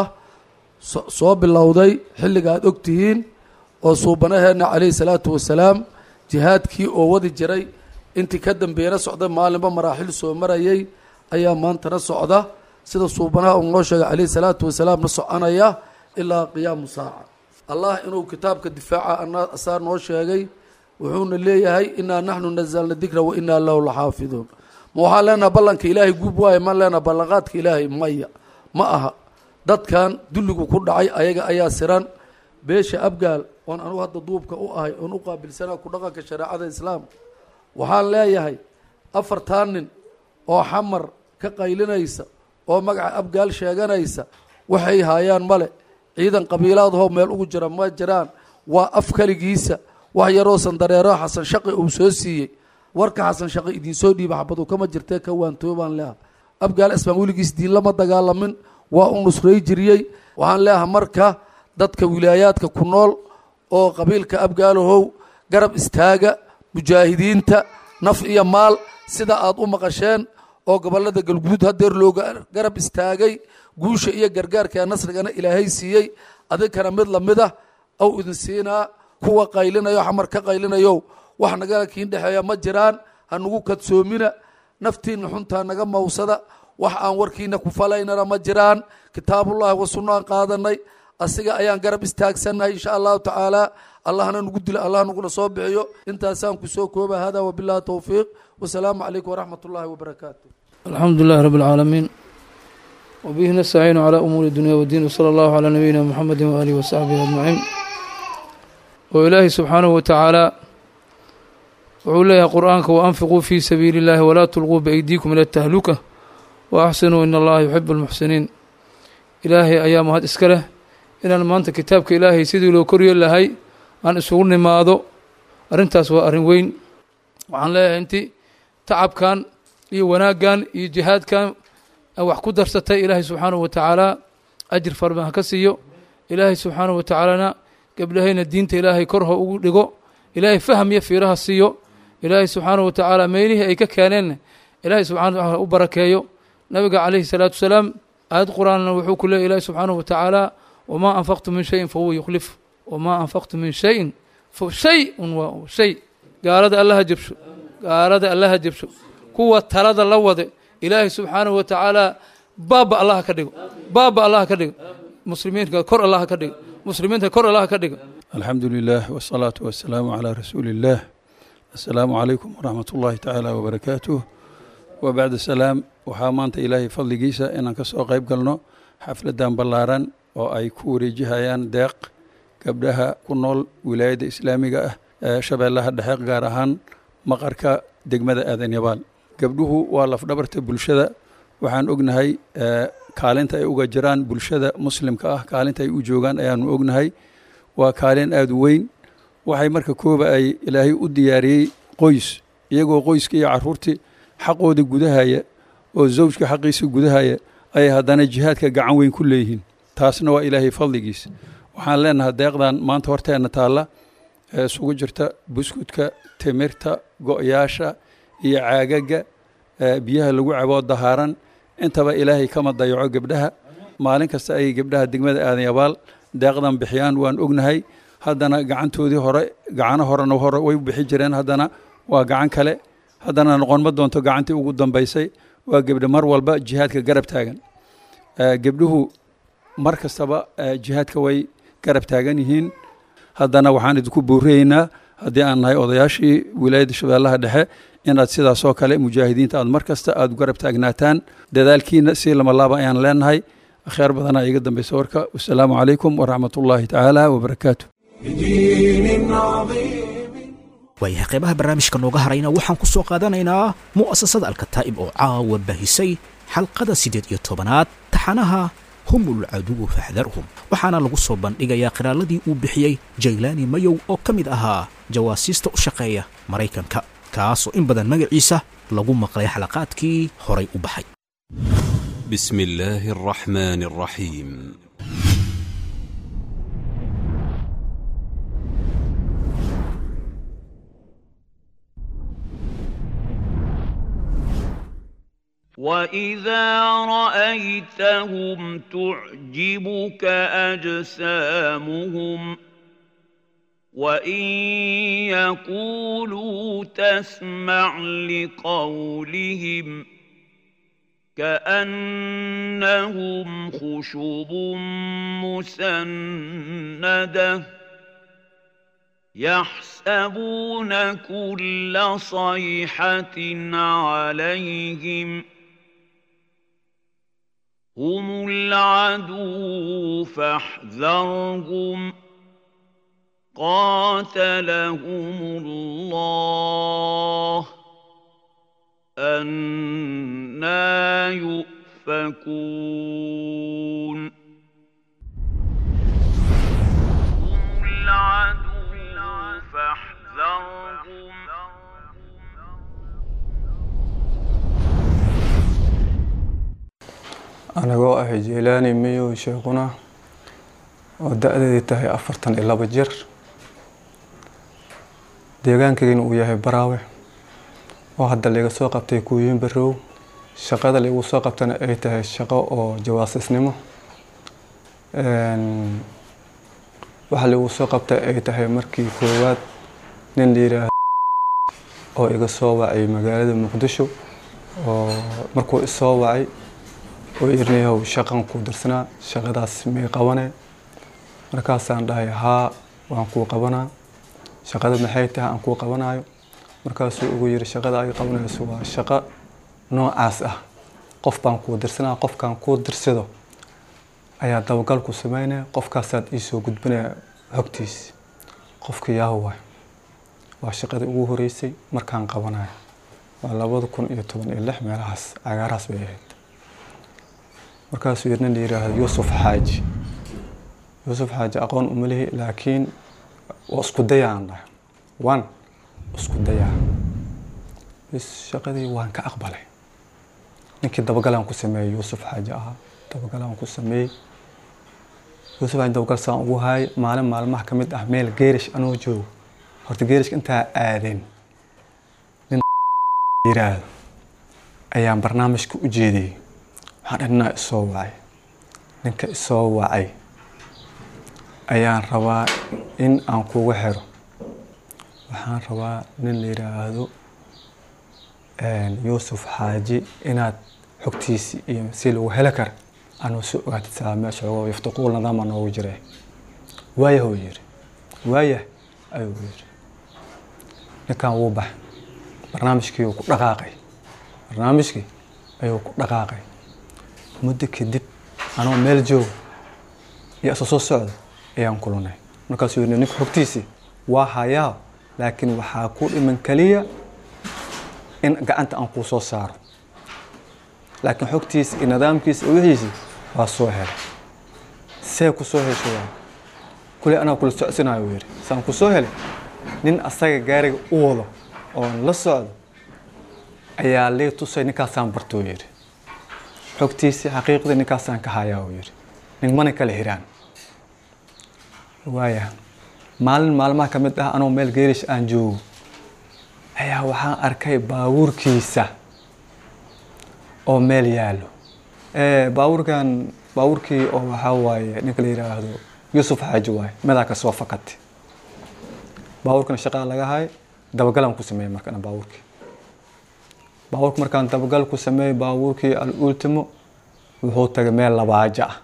soo bilowday xilliga aad og tihiin oo suubanaheenna calayhi salaatu wasalaam jihaadkii oo wadi jiray intii ka dambeeyana socday maalinba maraaxil soo marayay ayaa maantana socda sida suubanaha uu noo sheegay calayhi salaatu wasalaamna soconaya ilaa qiyaamu saaca allah inuu kitaabka difaaca ana asaa noo sheegay wuxuuna leeyahay inaa naxnu nazalna dikra wa inaa lahu laxaafiduun ma waxaan leenaha ballanka ilaahay guub waayo maan leenaha ballanqaadka ilaahay maya ma aha dadkan dulligu ku dhacay ayaga ayaa siran beesha abgaal oon anugu hadda duubka u ahay oon u qaabilsanaa ku dhaqanka shareecada islaamka waxaan leeyahay afartan nin oo xamar ka qaylinaysa oo magaca abgaal sheeganaysa waxay haayaan male ciidan qabiilaadahoo meel ugu jira ma jiraan waa af keligiisa wax yaroo sandareero xasan shaqi uu soo siiyey warka xasan shaqi idinsoo dhiiba xabadu kama jirtee ka waantoobaan leeha abgaal asmaan weligiis diin lama dagaalamin waa u nusray jiriyey waxaan leeaha marka dadka wilaayaadka ku nool oo qabiilka abgaalahow garab istaaga mujaahidiinta naf iyo maal sida aad u maqasheen oo gobolada galguduud hadeer looga garab istaagay guusha iyo gargaarka nasrigana ilaahay siiyey adinkana mid lamid ah ou idin siinaa kuwa qaylinayo xamar ka qaylinayo wax nagala kiin dhexeeya ma jiraan ha nagu kadsoomina naftiina xuntaa naga mawsada wax aan warkiina ku falaynana ma jiraan kitaabullahi wa sunnaan qaadanay asiga ayaan garab istaagsannahay insha allahu tacaala allahna nagu dilo allah naguna soo bixiyo intaasaan kusoo kooba hada wabillahi towfiiq wasalaamu calaykum waraxmat ullahi wabarakaatu الحمد لله رب العالمين وبه نستعين على أمور الدنيا والدين وصلى الله على نبينا محمد وآله وصحبه أجمعين وإلهي سبحانه وتعالى وعلى قرآنك وأنفقوا في سبيل الله ولا تلقوا بأيديكم إلى التهلكة وأحسنوا إن الله يحب المحسنين إلهي أيام هاد إسكاله إن ما أنت كتابك إلهي سيدي لو كريو لهي أن أسوغني ماذا أرنتاس وأرن وين وعن لا أنت تعب كان iyo wanaaggan iyo jihaadkan wax ku darsatay ilaahay subxaanahu wa tacaala ajir farban ha ka siiyo ilaahay subxaanahu wa tacaalana gablahayna diinta ilaahay kor ha ugu dhigo ilaahay faham iyo fiiraha siiyo ilaahay subxaanahu wa tacaala meelihii ay ka keeneenna ilaahay subxana wa taala u barakeeyo nabiga calayhi salaatu wasalaam aayad qur-aanna wuxuu ku leeyay ilaahay subxaanahu wa tacaala wamaa anfaqtu min shayin fahuwa yukhlif wamaa anfaqtu min shayin shay-un waa shay gaalada allaha jabsho gaalada allaha jabsho kuwa talada la wade ilaahay subxaanahu wa tacaala baaba allaha ka dhigo baaba allaha ka dhigo muslimiinka kor allaha ka dhigo muslimiinta kor allaha ka dhigo alxamdu lilah wsalaatu wasalaamu calaa rasuuli illaah assalaamu calaykum waraxmat ullaahi tacaala wabarakaatuh wa bacda salaam waxaa maanta ilaahay fadligiisa inaan ka soo qayb galno xafladdan ballaaran oo ay ku wareejihayaan deeq gabdhaha ku nool wilaayadda islaamiga ah ee shabeellaha dhexe gaar ahaan maqarka degmada aadan yabaal gabdhuhu waa lafdhabarta bulshada waxaan ognahay kaalinta ay uga jiraan bulshada muslimka ah kaalinta ay u joogaan ayaanu ognahay waa kaalin aada u weyn waxay marka kooba ay ilaahay u diyaariyey qoys iyagoo qoyska iyo caruurtii xaqooda gudahaya oo zawjka xaqiisa gudahaya ayay haddana jihaadka gacan weyn ku leeyihiin taasna waa ilaahay fadligiis waxaan leenahay deeqdan maanta horteenna taalla ee isugu jirta buskudka timirta go-yaasha iyo caagaga biyaha lagu caboo dahaaran intaba ilaahay kama dayaco gebdhaha maalin kasta ay gebdhaha degmada aadan yabaal deeqdan bixiyaan waan ognahay haddana gacantoodii hore gacano horena hore way bixi jireen haddana waa gacan kale haddana noqon ma doonto gacantii ugu dambaysay waa gebdhe mar walba jihaadka garab taagan gebdhuhu mar kastaba jihaadka way garab taagan yihiin haddana waxaan idinku buurayeynaa haddii aan nahay odayaashii wilaayadda shabeellaha dhexe inaad sidaasoo kale mujaahidiinta aad mar kasta aad garab taagnaataan dadaalkiina si lama laaba ayaan leenahay akhyaar badanaa iga dambeysa warka wasalaamu calaykum waraxmat ullaahi tacaala wabarakaatu waayahay qaybaha barnaamijka nooga harayna waxaan ku soo qaadanaynaa mu'asasada alkataa'ib oo caawa bahisay xalqada siddeed iyo tobanaad taxanaha humul caduwu faxdarhum waxaana lagu soo bandhigayaa qiraaladii uu bixiyey jaylaani mayow oo ka mid ahaa jawaasiista u shaqeeya maraykanka kaasoo in badan magaciisa lagu maqlay xalaqaadkii horay u baxay بسم الله الرحمن الرحيم واذا رايتهم تعجبك اجسامهم وان يقولوا تسمع لقولهم كانهم خشب مسنده يحسبون كل صيحه عليهم هم العدو فاحذرهم قاتلهم الله أنا يؤفكون هم العدو فاحذرهم anagoo ah jeylaani miyow sheekuna oo da-deedii tahay afartan iyo laba jir deegaankaygana uu yahay baraawe oo hadda laiga soo qabtay kuuyin barow shaqada laigu soo qabtana ay tahay shaqo oo jawaasisnimo waxa laigu soo qabtay ay tahay markii koowaad nin la yidhaahdo oo iga soo wacay magaalada muqdisho oo markuu isoo wacay oo irnayahow shaqan kuu dirsanaa shaqadaas may qabane markaasaan dhahay haa waan kuu qabanaa shaqada maxay tahay aan kuu qabanayo markaasuu ugu yiri shaqada ay qabanayso waa shaqo noocaas ah qof baan kuu dirsanaa qofkaan kuu dirsado ayaa dabagal ku sameynaya qofkaasaad iisoo gudbinaya xogtiis qofka yaaho waay waa shaqadii ugu horeysay markaan qabanayo waa labada kun iyo toban iyo lix meelahaas cagaarahaas bay ahayd markaasuu yirna la yiraahdo yuusuf xaaji yuusuf xaaji aqoon uma lihi laakiin waa isku dayaan dhahay waan isku dayaa bis shaqadii waan ka aqbalay ninkii dabagalaan ku sameeyey yuusuf xaaji ahaa dabagalaan ku sameeyey yuusuf xaaji dabagal saan ugu haayay maalin maalmaha ka mid ah meel geerish anoo joogo horta geerishka intaa aadeen nin yiraahdo ayaan barnaamijka u jeediyey waxaan dhahay ninaa isoo wacay ninka isoo wacay ayaan rabaa in aan kugu xiro waxaan rabaa nin la yiraahdo yuusuf xaaji inaad xogtiisi iyo si lagu heli kara anuu soo ogaatid saa meesha ogo yaftaquul nidaama noogu jira waayah uu yiri waayah ayuu yiri ninkan wuu baxay barnaamijkii uu ku dhaqaaqay barnaamijkii ayuu ku dhaqaaqay muddo kadib anoo meel jooga iyo isa soo socda ayaan kulunay markaasuu yiri ninka xogtiisii waa hayaa laakiin waxaa ku dhiman kaliya in gacanta aan kuu soo saaro laakiin xogtiisa iyo nidaamkiisa iyo wixiisii waa soo helay see ku soo hesho waa kule anaa kula socsinayo uu yidhi saan ku soo helay nin asaga gaariga u wado oon la socdo ayaa lii tusay ninkaasaan bartoo yidhi xogtiisii xaqiiqdii ninkaasaan ka hayaa uu yidhi ningmana kala hiraan waaya maalin maalmaha ka mid ah anoo meel geerish aan joogo ayaa waxaan arkay baabuurkiisa oo meel yaallo baabuurkan baabuurkii oo waxaa waaye ninka la yidhaahdo yuusuf xaaji waaye medaa ka soo fakatay baabuurkana shaqaa laga hay dabagalaan ku sameeyey markana baabuurkii baabuurka markaan dabagal ku sameeyey baabuurkii al ultimo wuxuu tagay meel labaajo ah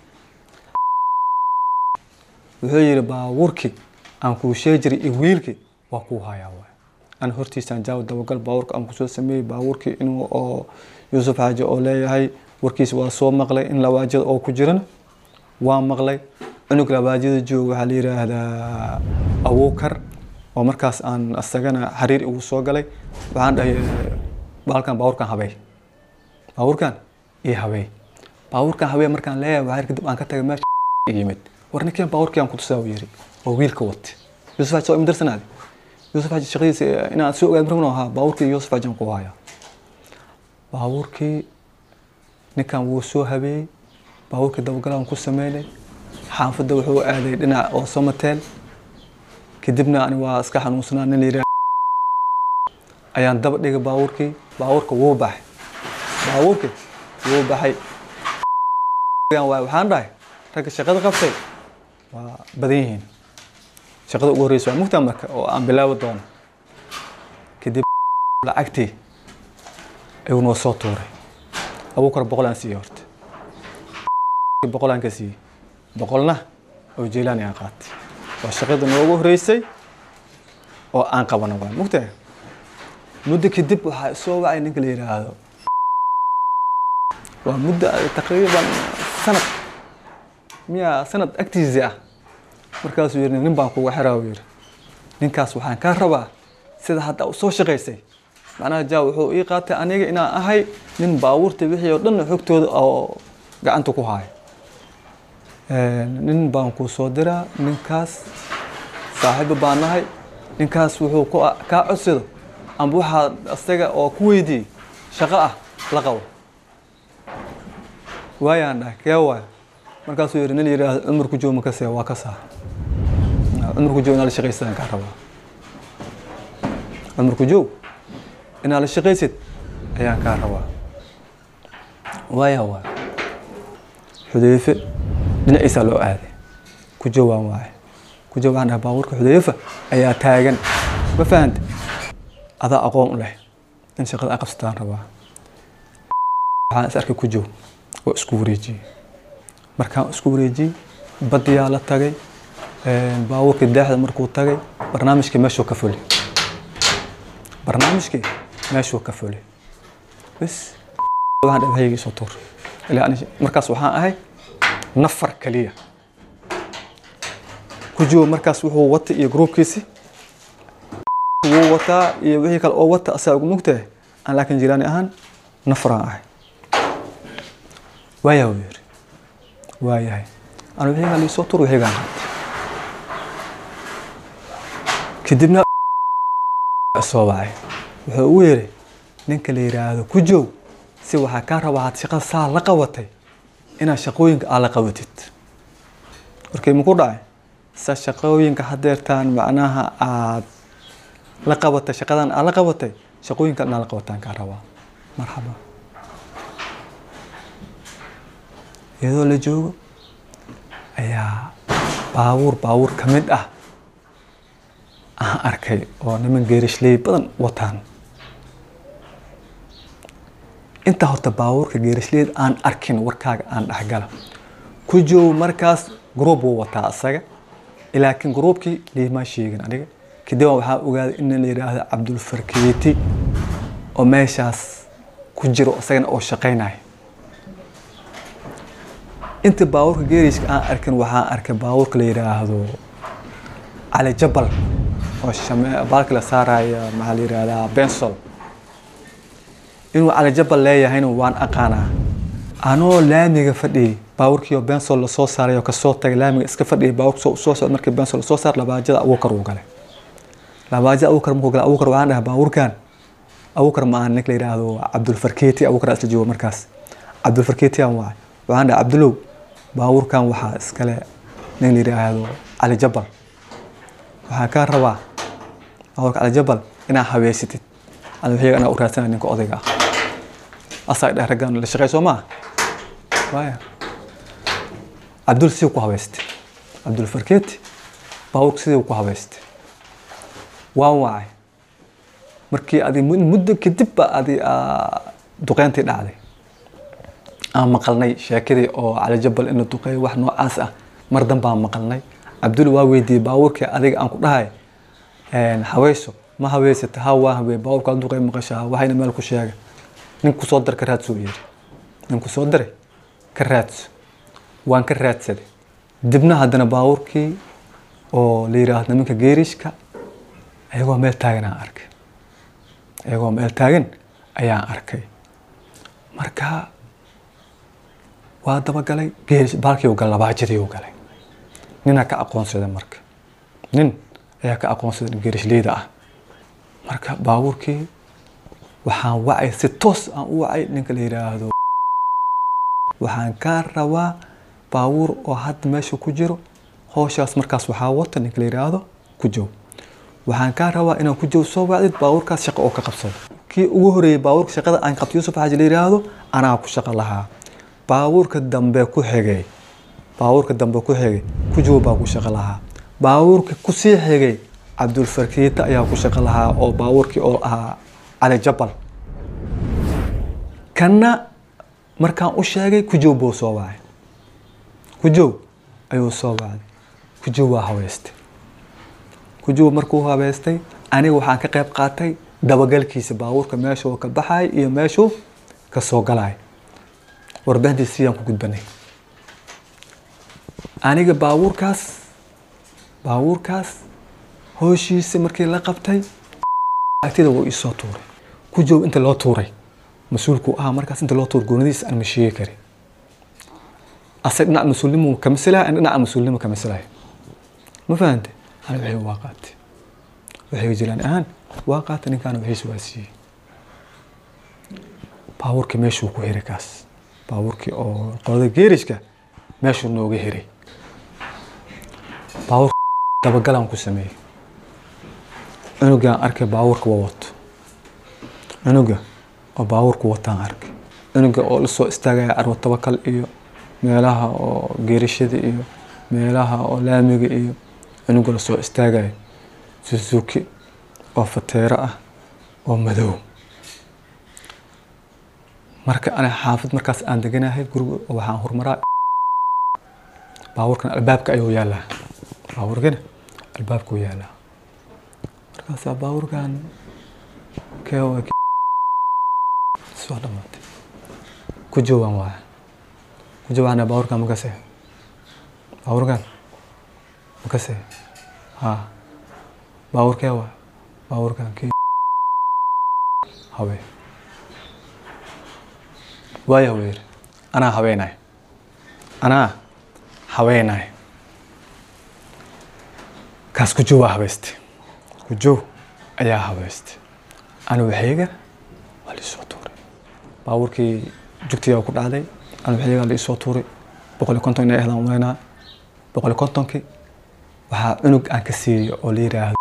wuxuu yidhi baabuurkii aan kuu sheegi jiray iyo wiilkii waa kuu hayaa waay ana hortiisaan jaawo dabagal baabuurka aan kusoo sameeyey baabuurkii inuu oo yuusuf xaaji oo leeyahay warkiisa waa soo maqlay in labaajada oo ku jirana waa maqlay cunug labaajada jooga waxaa la yidhaahdaa abuukar oo markaas aan asagana xariir igu soo galay waxaan dhahay baalkan baabuurkan habey baabuurkan iyo habey baabuurkan habey markaan leeyahay waxaa kadib aan ka tagay meesha yimid war ninkeen baabuurkii aan kutusaa uu yiri oo wiilka wate yuusuf xaaji soo imidarsanaade yuusuf xaaji shaqadiisa inaan soo ogaad markan ahaa baabuurkii yuusuf xaaji aan ku haya baabuurkii ninkan wuu soo habeeyey baabuurkii dabagalaan ku sameynay xaafadda wuxuu aaday dhinac oo somateel kadibna ani waa iska xanuunsanaa nin layidhaah ayaan daba dhigay baabuurkii baabuurka wuu baxay baabuurkii wuu baxay waxaan dhahay ragga shaqada qabtay waa badan yihiin shaqada ugu horreysa waa mugtaa marka oo aan bilaabi doono kadib lacagtii ayuu noo soo tuuray abuukar boqol aan siiyey horta boqol aan ka siiyey boqolna oo jeylaani aan qaatay waa shaqada noogu horreysay oo aan qabano waa mugtaa muddo kadib waxaa soo wacay ninka la yidhaahdo waa muddo taqriiban sanad miya sanad agtiisii ah markaasuu yidhi nin baan kuga xiraa uu yidhi ninkaas waxaan kaa rabaa sida hadda u soo shaqaysay macnaha jaa wuxuu ii qaatay aniga inaan ahay nin baabuurta wixii oo dhan xogtooda oo gacanta ku haayo nin baan kuu soo diraa ninkaas saaxiibo baan nahay ninkaas wuxuu ku kaa codsado amba waxaa isaga oo ku weydiiyey shaqo ah la qabo waayaan dhahay kee waay markaasuu yidhi nin yidhaahdo cumarku joog makasee waa ka saa cumarku joog inaa la shaqaysadaan kaa rabaa cumarku joog inaa la shaqaysid ayaan kaa rabaa waaya waay xudeyfe dhinaciisaa loo aaday ku jawaan waaye ku jawaan dhahay baabuurka xudeyfa ayaa taagan ma fahanta adaa aqoon u leh in shaqada a qabsataan rabaa waxaan is arkay ku jow oo isku wareejiyey markaan isku wareejiyey badiyaa la tagay baabuurkii daaxda markuu tagay barnaamijkii meeshuu ka fuli barnaamijkii meeshuu ka fuli bas waxaan dhahay hayga isoo tuur ilaa markaas waxaan ahay nafar kaliya ku jow markaas wuxuu wata iyo gruubkiisi wuu wataa iyo wixii kale oo wata asaa ugu mugtahay aan laakiin jiraani ahaan nafaraan ahay waayaa wuu yidhi waayahay anu wixiigaa liisoo tur wixiigaan qaatay kadibna soo wacay wuxuu ugu yidhi ninka la yidhaahdo ku joog si waxaa kaa rabaa had shaqada saa la qabatay inaad shaqooyinka aad la qabatid markii maku dhacay sa shaqooyinka hadeertaan macnaha aad la qabatay shaqadan aad la qabatay shaqooyinka inaad la qabataan kaa rabaa marxaba iyadoo la joogo ayaa baabuur baabuur ka mid ah aan arkay oo niman geerishley badan wataan intaa horta baabuurka geerishleyd aan arkin warkaaga aan dhexgala ku joogo markaas gruub wuu wataa isaga laakiin gruubkii liimaa sheegin aniga kadib waxaa ogaaday in la yidhaahdo cabdulfarkeeti oo meeshaas ku jiro isagana oo shaqaynayo inta baabuurka geeriska aan arkin waxaan arkay baabuurka la yidhaahdo cali jabal oo baalka la saaraya maxaa la yidhahdaa bensol inuu cali jabal leeyahayna waan aqaanaa anoo laamiga fadhiyay baabuurkii oo bensol lasoo saaray oo kasoo tagay laamiga iska fadhiyay baabuurka soo socda markii bensol lasoo saar labaajada abuukar uu galay labaajada abuukar markuu galay abuukar waxaan dhahay baabuurkan abuukar ma aha ninka la yidhaahdo cabdulfarkeeti abuukar isla joogo markaas cabdulfarkeeti aan waay waxaan dhahay cabdulow baabuurkan waxaa iskale nin la yidhaahdo cali jabal waxaan kaa rabaa baabuurka cali jabal inaad habeysatid ana wixiga anaa u raadsanaya ninka odayga ah asaa dheh raggan la shaqey soo maa waaya cabdul sidii ku habeystay cabdul farkeeti baabuurka sidii ku habeystay waan wacay markii adi muddo kadib ba adi duqeyntii dhacday aan maqalnay sheekadii oo cali jabal in la duqeeyo wax noocaas ah mar dan baan maqalnay cabdul waa weydiiyey baabuurkii adiga aan ku dhahay haweyso ma haweysata ha waa hawey baabuurka la duqeey maqashaa waxayna meel ku sheega nin kusoo dar ka raadso yidhi nin kusoo daray ka raadso waan ka raadsaday dibna haddana baabuurkii oo la yidhaahdo nimanka geerishka ayagoo meel taagan aan arkay ayagoo meel taagan ayaan arkay marka waa dabagalay geerish baalkii u galay labaajadii u galay ninaa ka aqoonsaday marka nin ayaa ka aqoonsaday geerishleyda ah marka baabuurkii waxaan wacay si toos aan u wacay ninka la yidhaahdo waxaan kaa rabaa baabuur oo hadda meesha ku jiro howshaas markaas waxaa wata ninka la yidhaahdo ku jow waxaan kaa rabaa inaan ku jow soo wacdid baabuurkaas shaqo oo ka qabsado kii ugu horeeyey baabuurka shaqada aan qabto yuusuf xaaji la yidhaahdo anaa ku shaqo lahaa baabuurka dambe ku xigay baabuurka dambe ku xigay ku jow baa ku shaqo lahaa baabuurka kusii xigay cabdulfarkiita ayaa ku shaqo lahaa oo baabuurkii oo ahaa cali jabal kanna markaan u sheegay kujow buu soo wacay kujow ayuu soo wacday kujow waa habeystay kujow markuu habeystay aniga waxaan ka qayb qaatay dabagalkiisa baabuurka meeshuu ka baxay iyo meeshuu ka soo galay warbaahintiisa sidaan ku gudbanay aniga baabuurkaas baabuurkaas hooshiisa markii la qabtay agtida wuu iisoo tuuray ku joog inta loo tuuray mas-uulku ahaa markaas inta loo tuuray goonadiisa aan ma sheegi karin asag dhinac mas-uulnimo ka masalaya an dhinaca mas-uulnimo ka masalaya ma fahante ana waxay waa qaatay waxay jiraan ahaan waa qaatay ninkaana wixiis waa siiyey baabuurkii meeshuu ku hiray kaas baabuurkii oo qolada geerishka meeshuu nooga hiray baabuur dabagalaan ku sameeyey cunugaan arkay baabuurka waa wato cunuga oo baabuurku wataan arkay cunuga oo lasoo istaagaya carwo tabakal iyo meelaha oo geerishada iyo meelaha oo laamiga iyo cunuga lasoo istaagaya suzuki oo fateero ah oo madow marka ana xaafid markaas aan deganahay guriga waxaan horumaraa baabuurkan albaabka ayuu yaalaa baabuurkana albaabkuu yaalaa markaasaa baabuurkan keewa soo dhamaatay ku joogaan waaya ku joogaana baabuurkan makase baabuurkan makase ha baabuurkee waay baabuurkan kii haween waaya weer anaa haweenay anaa haweenay kaas kujow waa habeystay kujow ayaa habeystay ana waxayga waa liisoo tuuray baabuurkii jugtigaa ku dhacday ana waxayga liisoo tuuray boqol iyo konton inay ahdaan umaleynaa boqol iyo kontonkii waxaa cunug aan ka siiyey oo la yidhaahdo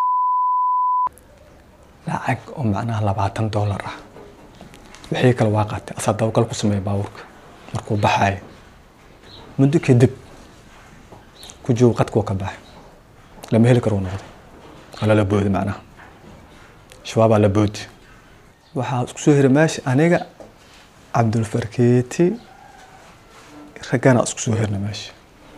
lacag oo macnaha labaatan doolar ah wixii kale waa qaatay asaa dabagal ku sameeya baabuurka markuu baxaayo muddo kadib ku joogo qadkuu ka baxay lama heli karo noqday waa lala boodi macnaha shabaabaa la boodi waxaa isku soo hiray meesha aniga cabdulfarkeeti raggana isku soo hirna meesha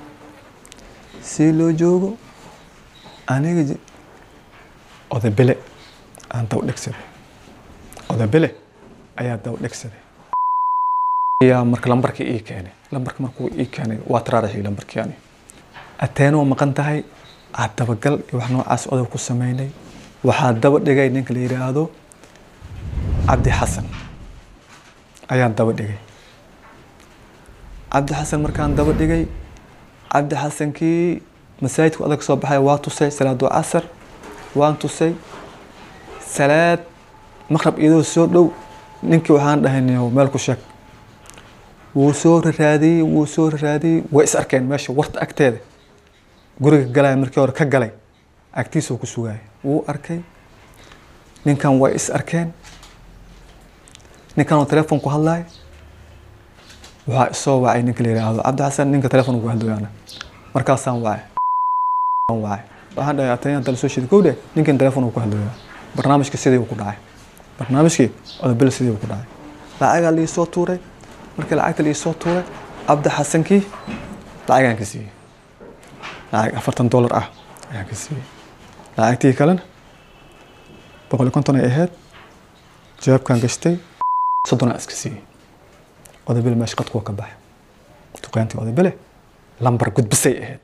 si loo joogo aniga odabele aan daba dhegsaday odabele ayaa daba dhegsaday ayaa marka lambarkii ii keenay lambarka markuu ii keenay waa taraarixii lambarkii ani ateenoo maqan tahay aad dabagal iyo wax noocaas odob ku sameynay waxaa daba dhigay ninka la yidhaahdo cabdi xasan ayaan daba dhigay cabdi xasan markaan daba dhigay cabdi xasankii masaajidku adag soo baxay waa tusay salaadu casar waan tusay salaad maqrab iyadoo soo dhow ninkii waxaan dhahay meel ku sheeg wuu soo raraadiyey wuu soo raraadiyey way is arkeen meesha warta agteeda guriga galaya markii hore ka galay agtiisuu ku sugaya wuu arkay ninkan way is arkeen ninkan oo telefoon ku hadlaya waxaa isoo wacay ninka la yidhaahdo cabdi xasan ninka telefoon ku hadlayaana markaasaan wacay wacay waxaan dhahay atayaan tala soo shida kowdhe ninkan telefoon ku hadlaya barnaamijka sidii uu ku dhacay barnaamijkii odobel sidii uu ku dhacay lacagaa liisoo tuuray markii lacagta liisoo tuuray cabdi xasankii lacagaan ka siiyey lacag afartan dollar ah ayaan ka siiyey lacagtii kalena boqol iyo konton ay ahayd jawaabkaan gashtay soddon aan iska siiyey odobele meesha qadkuwa ka baxay duqaantii odobele lambar gudbisay ahayd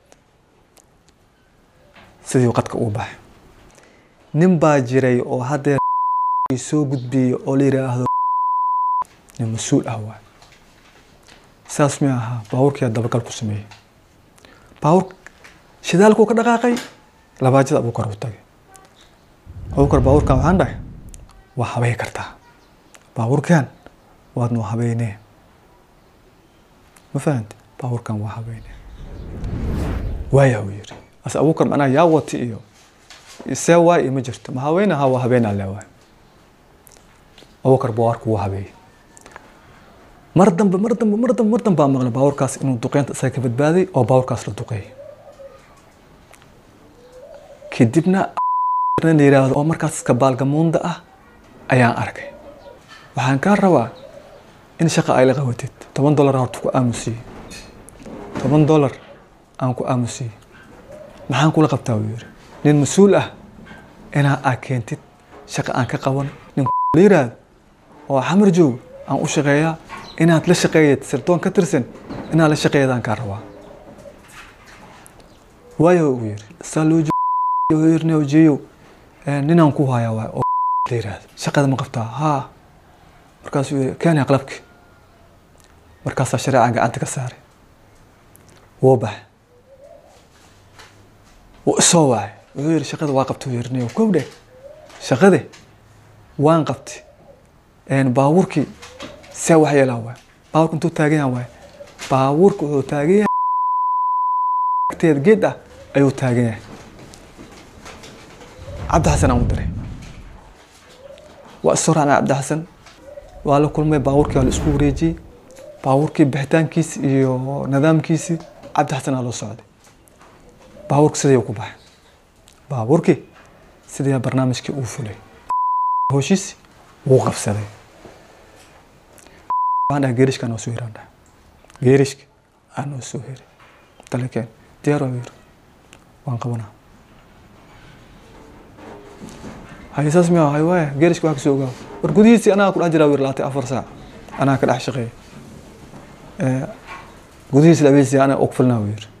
sidii qadka uu baxay nin baa jiray oo haddee soo gudbiyey oo la yidhaahdo nin mas-uul ah waay saas mi ahaa baabuurkiyaa dabagal ku sameeyey baabuur shidaalkuu ka dhaqaaqay labaajada abuukar u tagay abuukar baabuurkan waxaan dhahay waa habey kartaa baabuurkan waad noo habeynee ma fahamti baabuurkan waa habeynee waaya uu yiri ase abuukar macnaha yaa wati iyo see waay iyo ma jirto ma haweenaha waa habeenaa leewaay abuukar baabuurku wuu habeeyey mar dambe mar dambe mar dambe mar dambe baa maqlay baabuurkaas inuu duqeynta isaga ka badbaaday oo baabuurkaas la duqeeyay kadibna la yidhaahdo oo markaas kabaalgamuunda ah ayaan arkay waxaan kaa rabaa in shaqa ay la qabatid toban dollar horta ku aamusiyey toban dollar aan ku aamusiyey maxaan kula qabtaa wuu yiri nin mas-uul ah inaa aa keentid shaqa aan ka qaban nin la yiraahdo oo xamar joog aan u shaqeeyaa inaad la shaqeeyad sirdoon ka tirsan inaad la shaqeeyadaan kaa rabaa waayo uu yiri saa loo wuxuu yiri nio jeeyo ninaan ku hayaa waay oo la yiraahdo shaqada ma qabtaa haa markaasuu yiri keenaya qalabki markaasaa shareeca gacanta ka saaray wuu baxay wuu isoo wacay wuxuu yiri shaqada waa qabta uu yiri nio kow dheh shaqade waan qabtay baabuurkii see wax yeelaa waay baabuurka intuu taagan yahay waay baabuurka wuxuu taagan yahay agteeda geed ah ayuu taagan yahay cabdi xasan aan u diray waa isoo raacnay cabdi xasan waa la kulmay baabuurkii waa la isku wareejiyey baabuurkii bixitaankiisi iyo nidaamkiisii cabdi xasan aa loo socday baabuurka sidii ku baxay baabuurkii sidii barnaamijkii uu fulay hoshiisi wuu qabsaday waxaan dhahay geerishka noo soo hiri aan dhahay geerishka aa noo soo hiri dalekeen diyaar waa yiri waan qabanaa haye saas miya hay waaya geerishka wax kasoo ogaa war gudihiisii anaga ku dhex jiraa wir laatay afar saac anaga ka dhex shaqeeya gudihiisi labeysii anaga og filnaa wuu yiri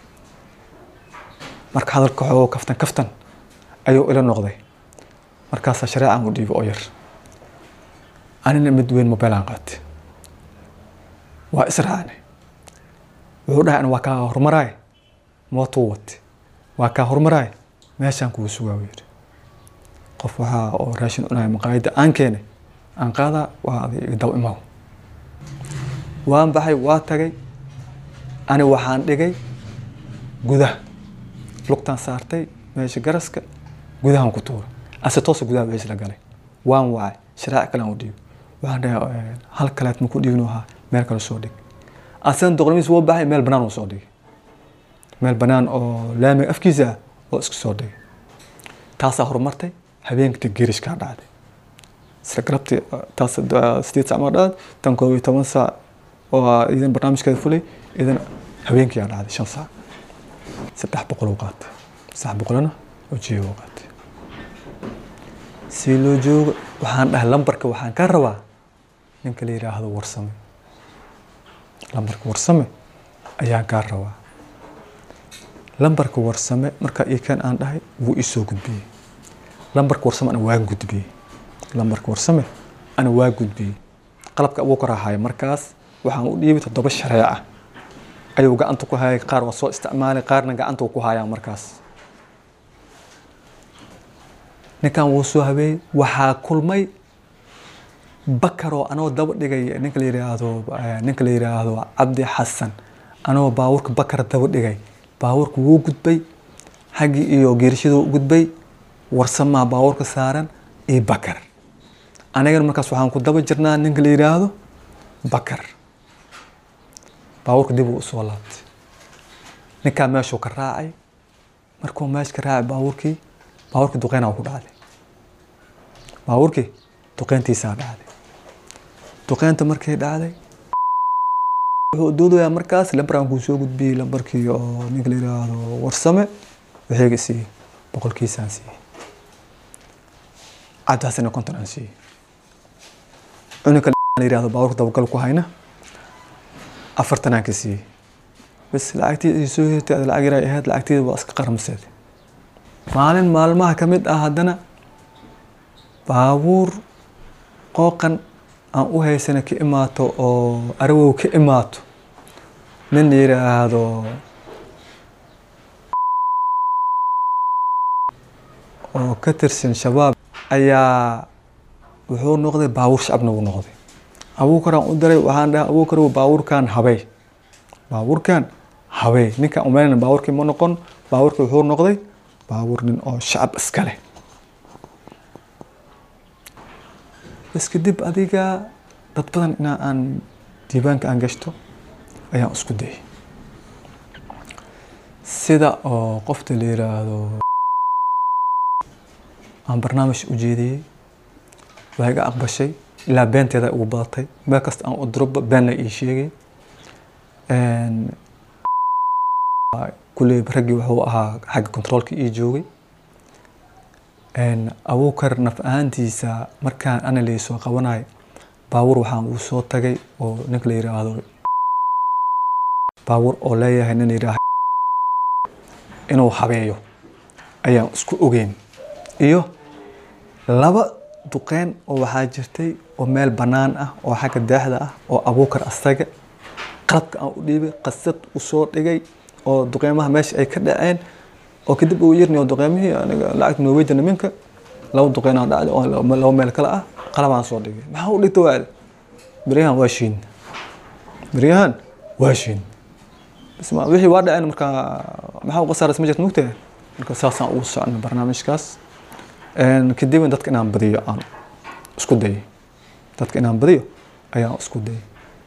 marka hadalka xoogo kaftan kaftan ayuu ila noqday markaasaa shareecan u dhiibay oo yar anina mid weyn mobiilaan qaatay waa israacnay wuxuu dhahay ana waa kaa horumaraay mootuu watay waa kaa horumaraay meeshaan kugu sugaa buu yidhi qof waxaa oo raashin cunaya maqaayadda aan keenay aan qaadaa waa aday daw imaw waan baxay waa tagay ani waxaan dhigay gudaha lugtaan saartay meesha garaska gudahan ku tuuray ase toosa gudaha baa isla galay waan wacay sharaac kale aan u dhiibo waxaan dhahay hal kaleet ma ku dhiibin ahaa meel kale soo dhig asan doqnimiis wuu baxay meel banaan uu soo dhigay meel banaan oo laamiga afkiisa ah oo isku soo dhigay taasaa horumartay habeenkii geerishkaa dhacday isla galabtii taas sideed saac maa dhacday tan koob iyo toban saac oo idan barnaamijkeeda fulay idan habeenkii aa dhacday shan saac saddex boqol uu qaatay saddex boqolna oo jiyo uu qaatay si loo joogo waxaan dhahay lambarka waxaan ka rabaa ninka la yidhaahdo warsame lambarka warsame ayaan kaa rabaa lambarka warsame markaa ii kan aan dhahay wuu ii soo gudbiyey lambarka warsame ana waa gudbiyey lambarka warsame ana waa gudbiyey qalabka abuu karaahaya markaas waxaan u dhiibay toddoba shareeca ayuu gacanta ku hayay qaar waa soo isticmaalay qaarna gacanta ku hayaa markaas ninkan wuu soo habeeyey waxaa kulmay bakaroo anoo daba dhigay ninka la yiraahdo ninka la yiraahdo cabdi xasan anoo baabuurka bakar daba dhigay baabuurka wuu gudbay xaggii iyo geerishaduu gudbay warsamaa baabuurka saaran iyo bakar anigana markaas waxaan ku daba jirnaa ninka la yiraahdo bakar baabuurka dib uu usoo laabtay ninkaa meeshuu ka raacay markuu meesha ka raacay baabuurkii baabuurkii duqeynaa ku dhacday baabuurkii duqeyntiisaa dhacday duqeynta markay dhacday wuxuu doodayaa markaas lambaraan kuu soo gudbiyey lambarkii oo ninka la yiraahdo warsame waxayga siiyey boqolkiisaan siiyey cabdi xasanna konton aan siiyey cunuka la yiraahdo baabuurka dabagal ku hayna afartan aan ka siiyey bas lacagtii soo hirtay lacag yaray ahayd lacagteeda waa iska qaramseed maalin maalmaha ka mid ah haddana baabuur qooqan aan u haysana ka imaato oo arawow ka imaato nin yiraahdo oo ka tirsan shabaab ayaa wuxuu noqday baabuur shacabna uu noqday abuukaraan u diray waxaan dhahay abuukar baabuurkan habey baabuurkan habey ninkaan umaynayna baabuurkii ma noqon baabuurkii wuxuu noqday baabuur nin oo shacab iska leh bas kadib adiga dad badan inaa aan diiwaanka aan gashto ayaan isku dayay sida oo qofta la yiraahdo aan barnaamij u jeediyey waa iga aqbashay ilaa beenteeda ugu badatay meel kasta aan u diroba been la ii sheegay kulley raggii wuxuu ahaa xagga controolka ii joogay abuukar naf ahaantiisa markaan ana laysoo qabanayo baabuur waxaan uu soo tagay oo ninka la yiraahdo baabuur oo leeyahay nin yiraahdo inuu habeeyo ayaan isku ogeyn iyo laba duqeyn oo waxaa jirtay oo meel bannaan ah oo xagga daaxda ah oo abuukar asaga qalabka aan u dhiibay qasad usoo dhigay oo duqeymaha meesha ay ka dhaceen oo kadib uu yirni oo duqeymihii aniga lacagta norweja niminka laba duqeyn aan dhacday oo laba meel kale ah qalabaan soo dhigay maxaa u dhigta waale beryahan waa shiin beryahan waa shiin bisma wixii waa dhaceen marka maxaa u qasaaras ma jirta mugtahay marka saasaan ugu soconnay barnaamijkaas kadib dadka inaan badiyo aan isku dayay dadka inaan badiyo ayaan isku dayay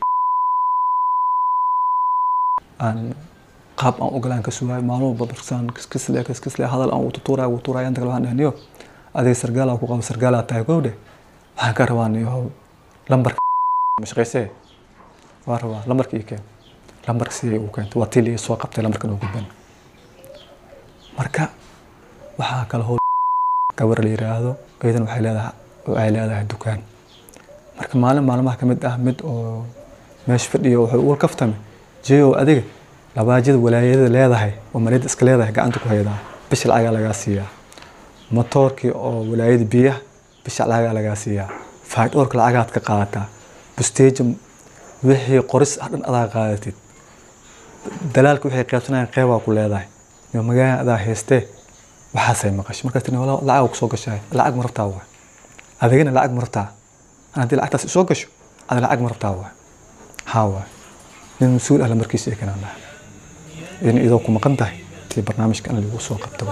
aan qaab aan ogolaan ka sugaayo maalmo walba barsaan kiskisle kiskisle hadal aan ugu tutuuraya ugu tuuraya inta kale waxaan dhahniyo adiga sargaala ku qabo sargaala tahay gowdhe waxaan ka rabaa niyo lambarka mashaqaysee waa rabaa lambarka ii keen lambarka sidii uu keentay waa tii soo qabtay lambarkan uu gudban marka waxaa kale howl gabar la yiraahdo iyadan waxay leedahay waxay leedahay dukaan marka maalin maalmaha ka mid ah mid oo meesha fadhiyo wuxuu ugu kaftame jeeyow adiga labaajada walaayada leedahay oo maliyada iska leedahay gacanta ku haydaa bisha lacagaa lagaa siiyaa motoorkii oo walaayada biyaha bisha lacagaa lagaa siiyaa faydhoorka lacagaad ka qaadataa busteeja wixii qoris ah dhan adaa qaadatid dalaalka waxay qaybsanayaan qeybaa ku leedahay iyo magaalada adaa haystee waxaasay maqashay markaas tiri lacag kusoo gashay lacag ma rabtaa waay adigana lacag ma rabtaa haddii lacagtaas isoo gasho ada lacag ma rabtaa waay haa waay nin mas-uul ahla markiisa ee kanaan laha in idoo ku maqan tahay tii barnaamijka in lagu soo qabto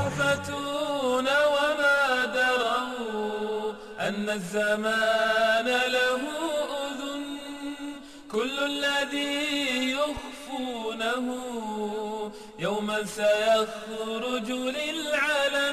أن الزمان له أذن كل الذي يخفونه يوما سيخرج للعلن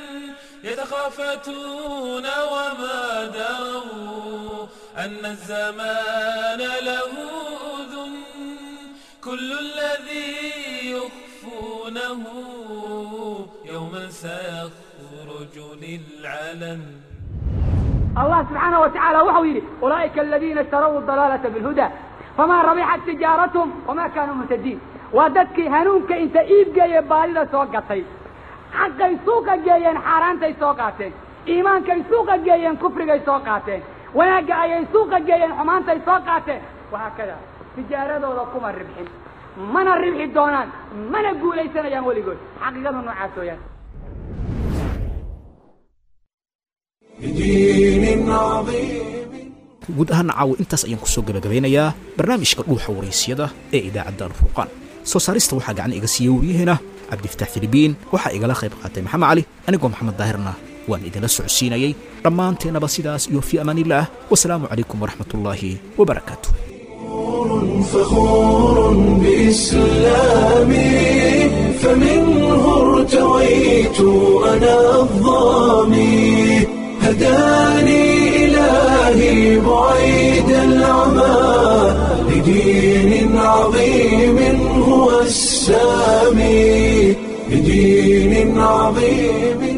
يتخافتون وما دروا أن الزمان له أذن كل الذي يخفونه يوما سيخرج للعلن الله سبحانه وتعالى وحو يري أولئك الذين اشتروا الضلالة بالهدى فما ربحت تجارتهم وما كانوا مهتدين وددك هنونك انت ايب جاي بالي سوقتي حقي سوق جايين حارانتي سوقاتين ايمانك سوق جايين كفرك سوقاتين وناك اي سوق جايين حمانتي سوقاتين وهكذا تجارة كما الربحين من الربح الدونان من اقول اي سنة يا ولي قول حقيقة نوعاتو يعني guud ahaan caawo intaas ayaan kusoo gabagabeynayaa barnaamijka dhuuxa waraysyada ee idaacadda alfurqaan soo saarista waxaa gacan iga siiyey waryaheena cabdifataax filibiin waxaa igala qayb qaatay maxamed cali anigoo maxamed daahirna waan idinla socodsiinayey dhammaanteennaba sidaas iyo fii amaanillaah wasalaamu calaykum waraxmatullaahi wabarakaatu فخور بإسلامي فمنه ارتويت أنا الظامي هداني إلهي بعيد العمى لدين عظيم هو السامي لدين عظيم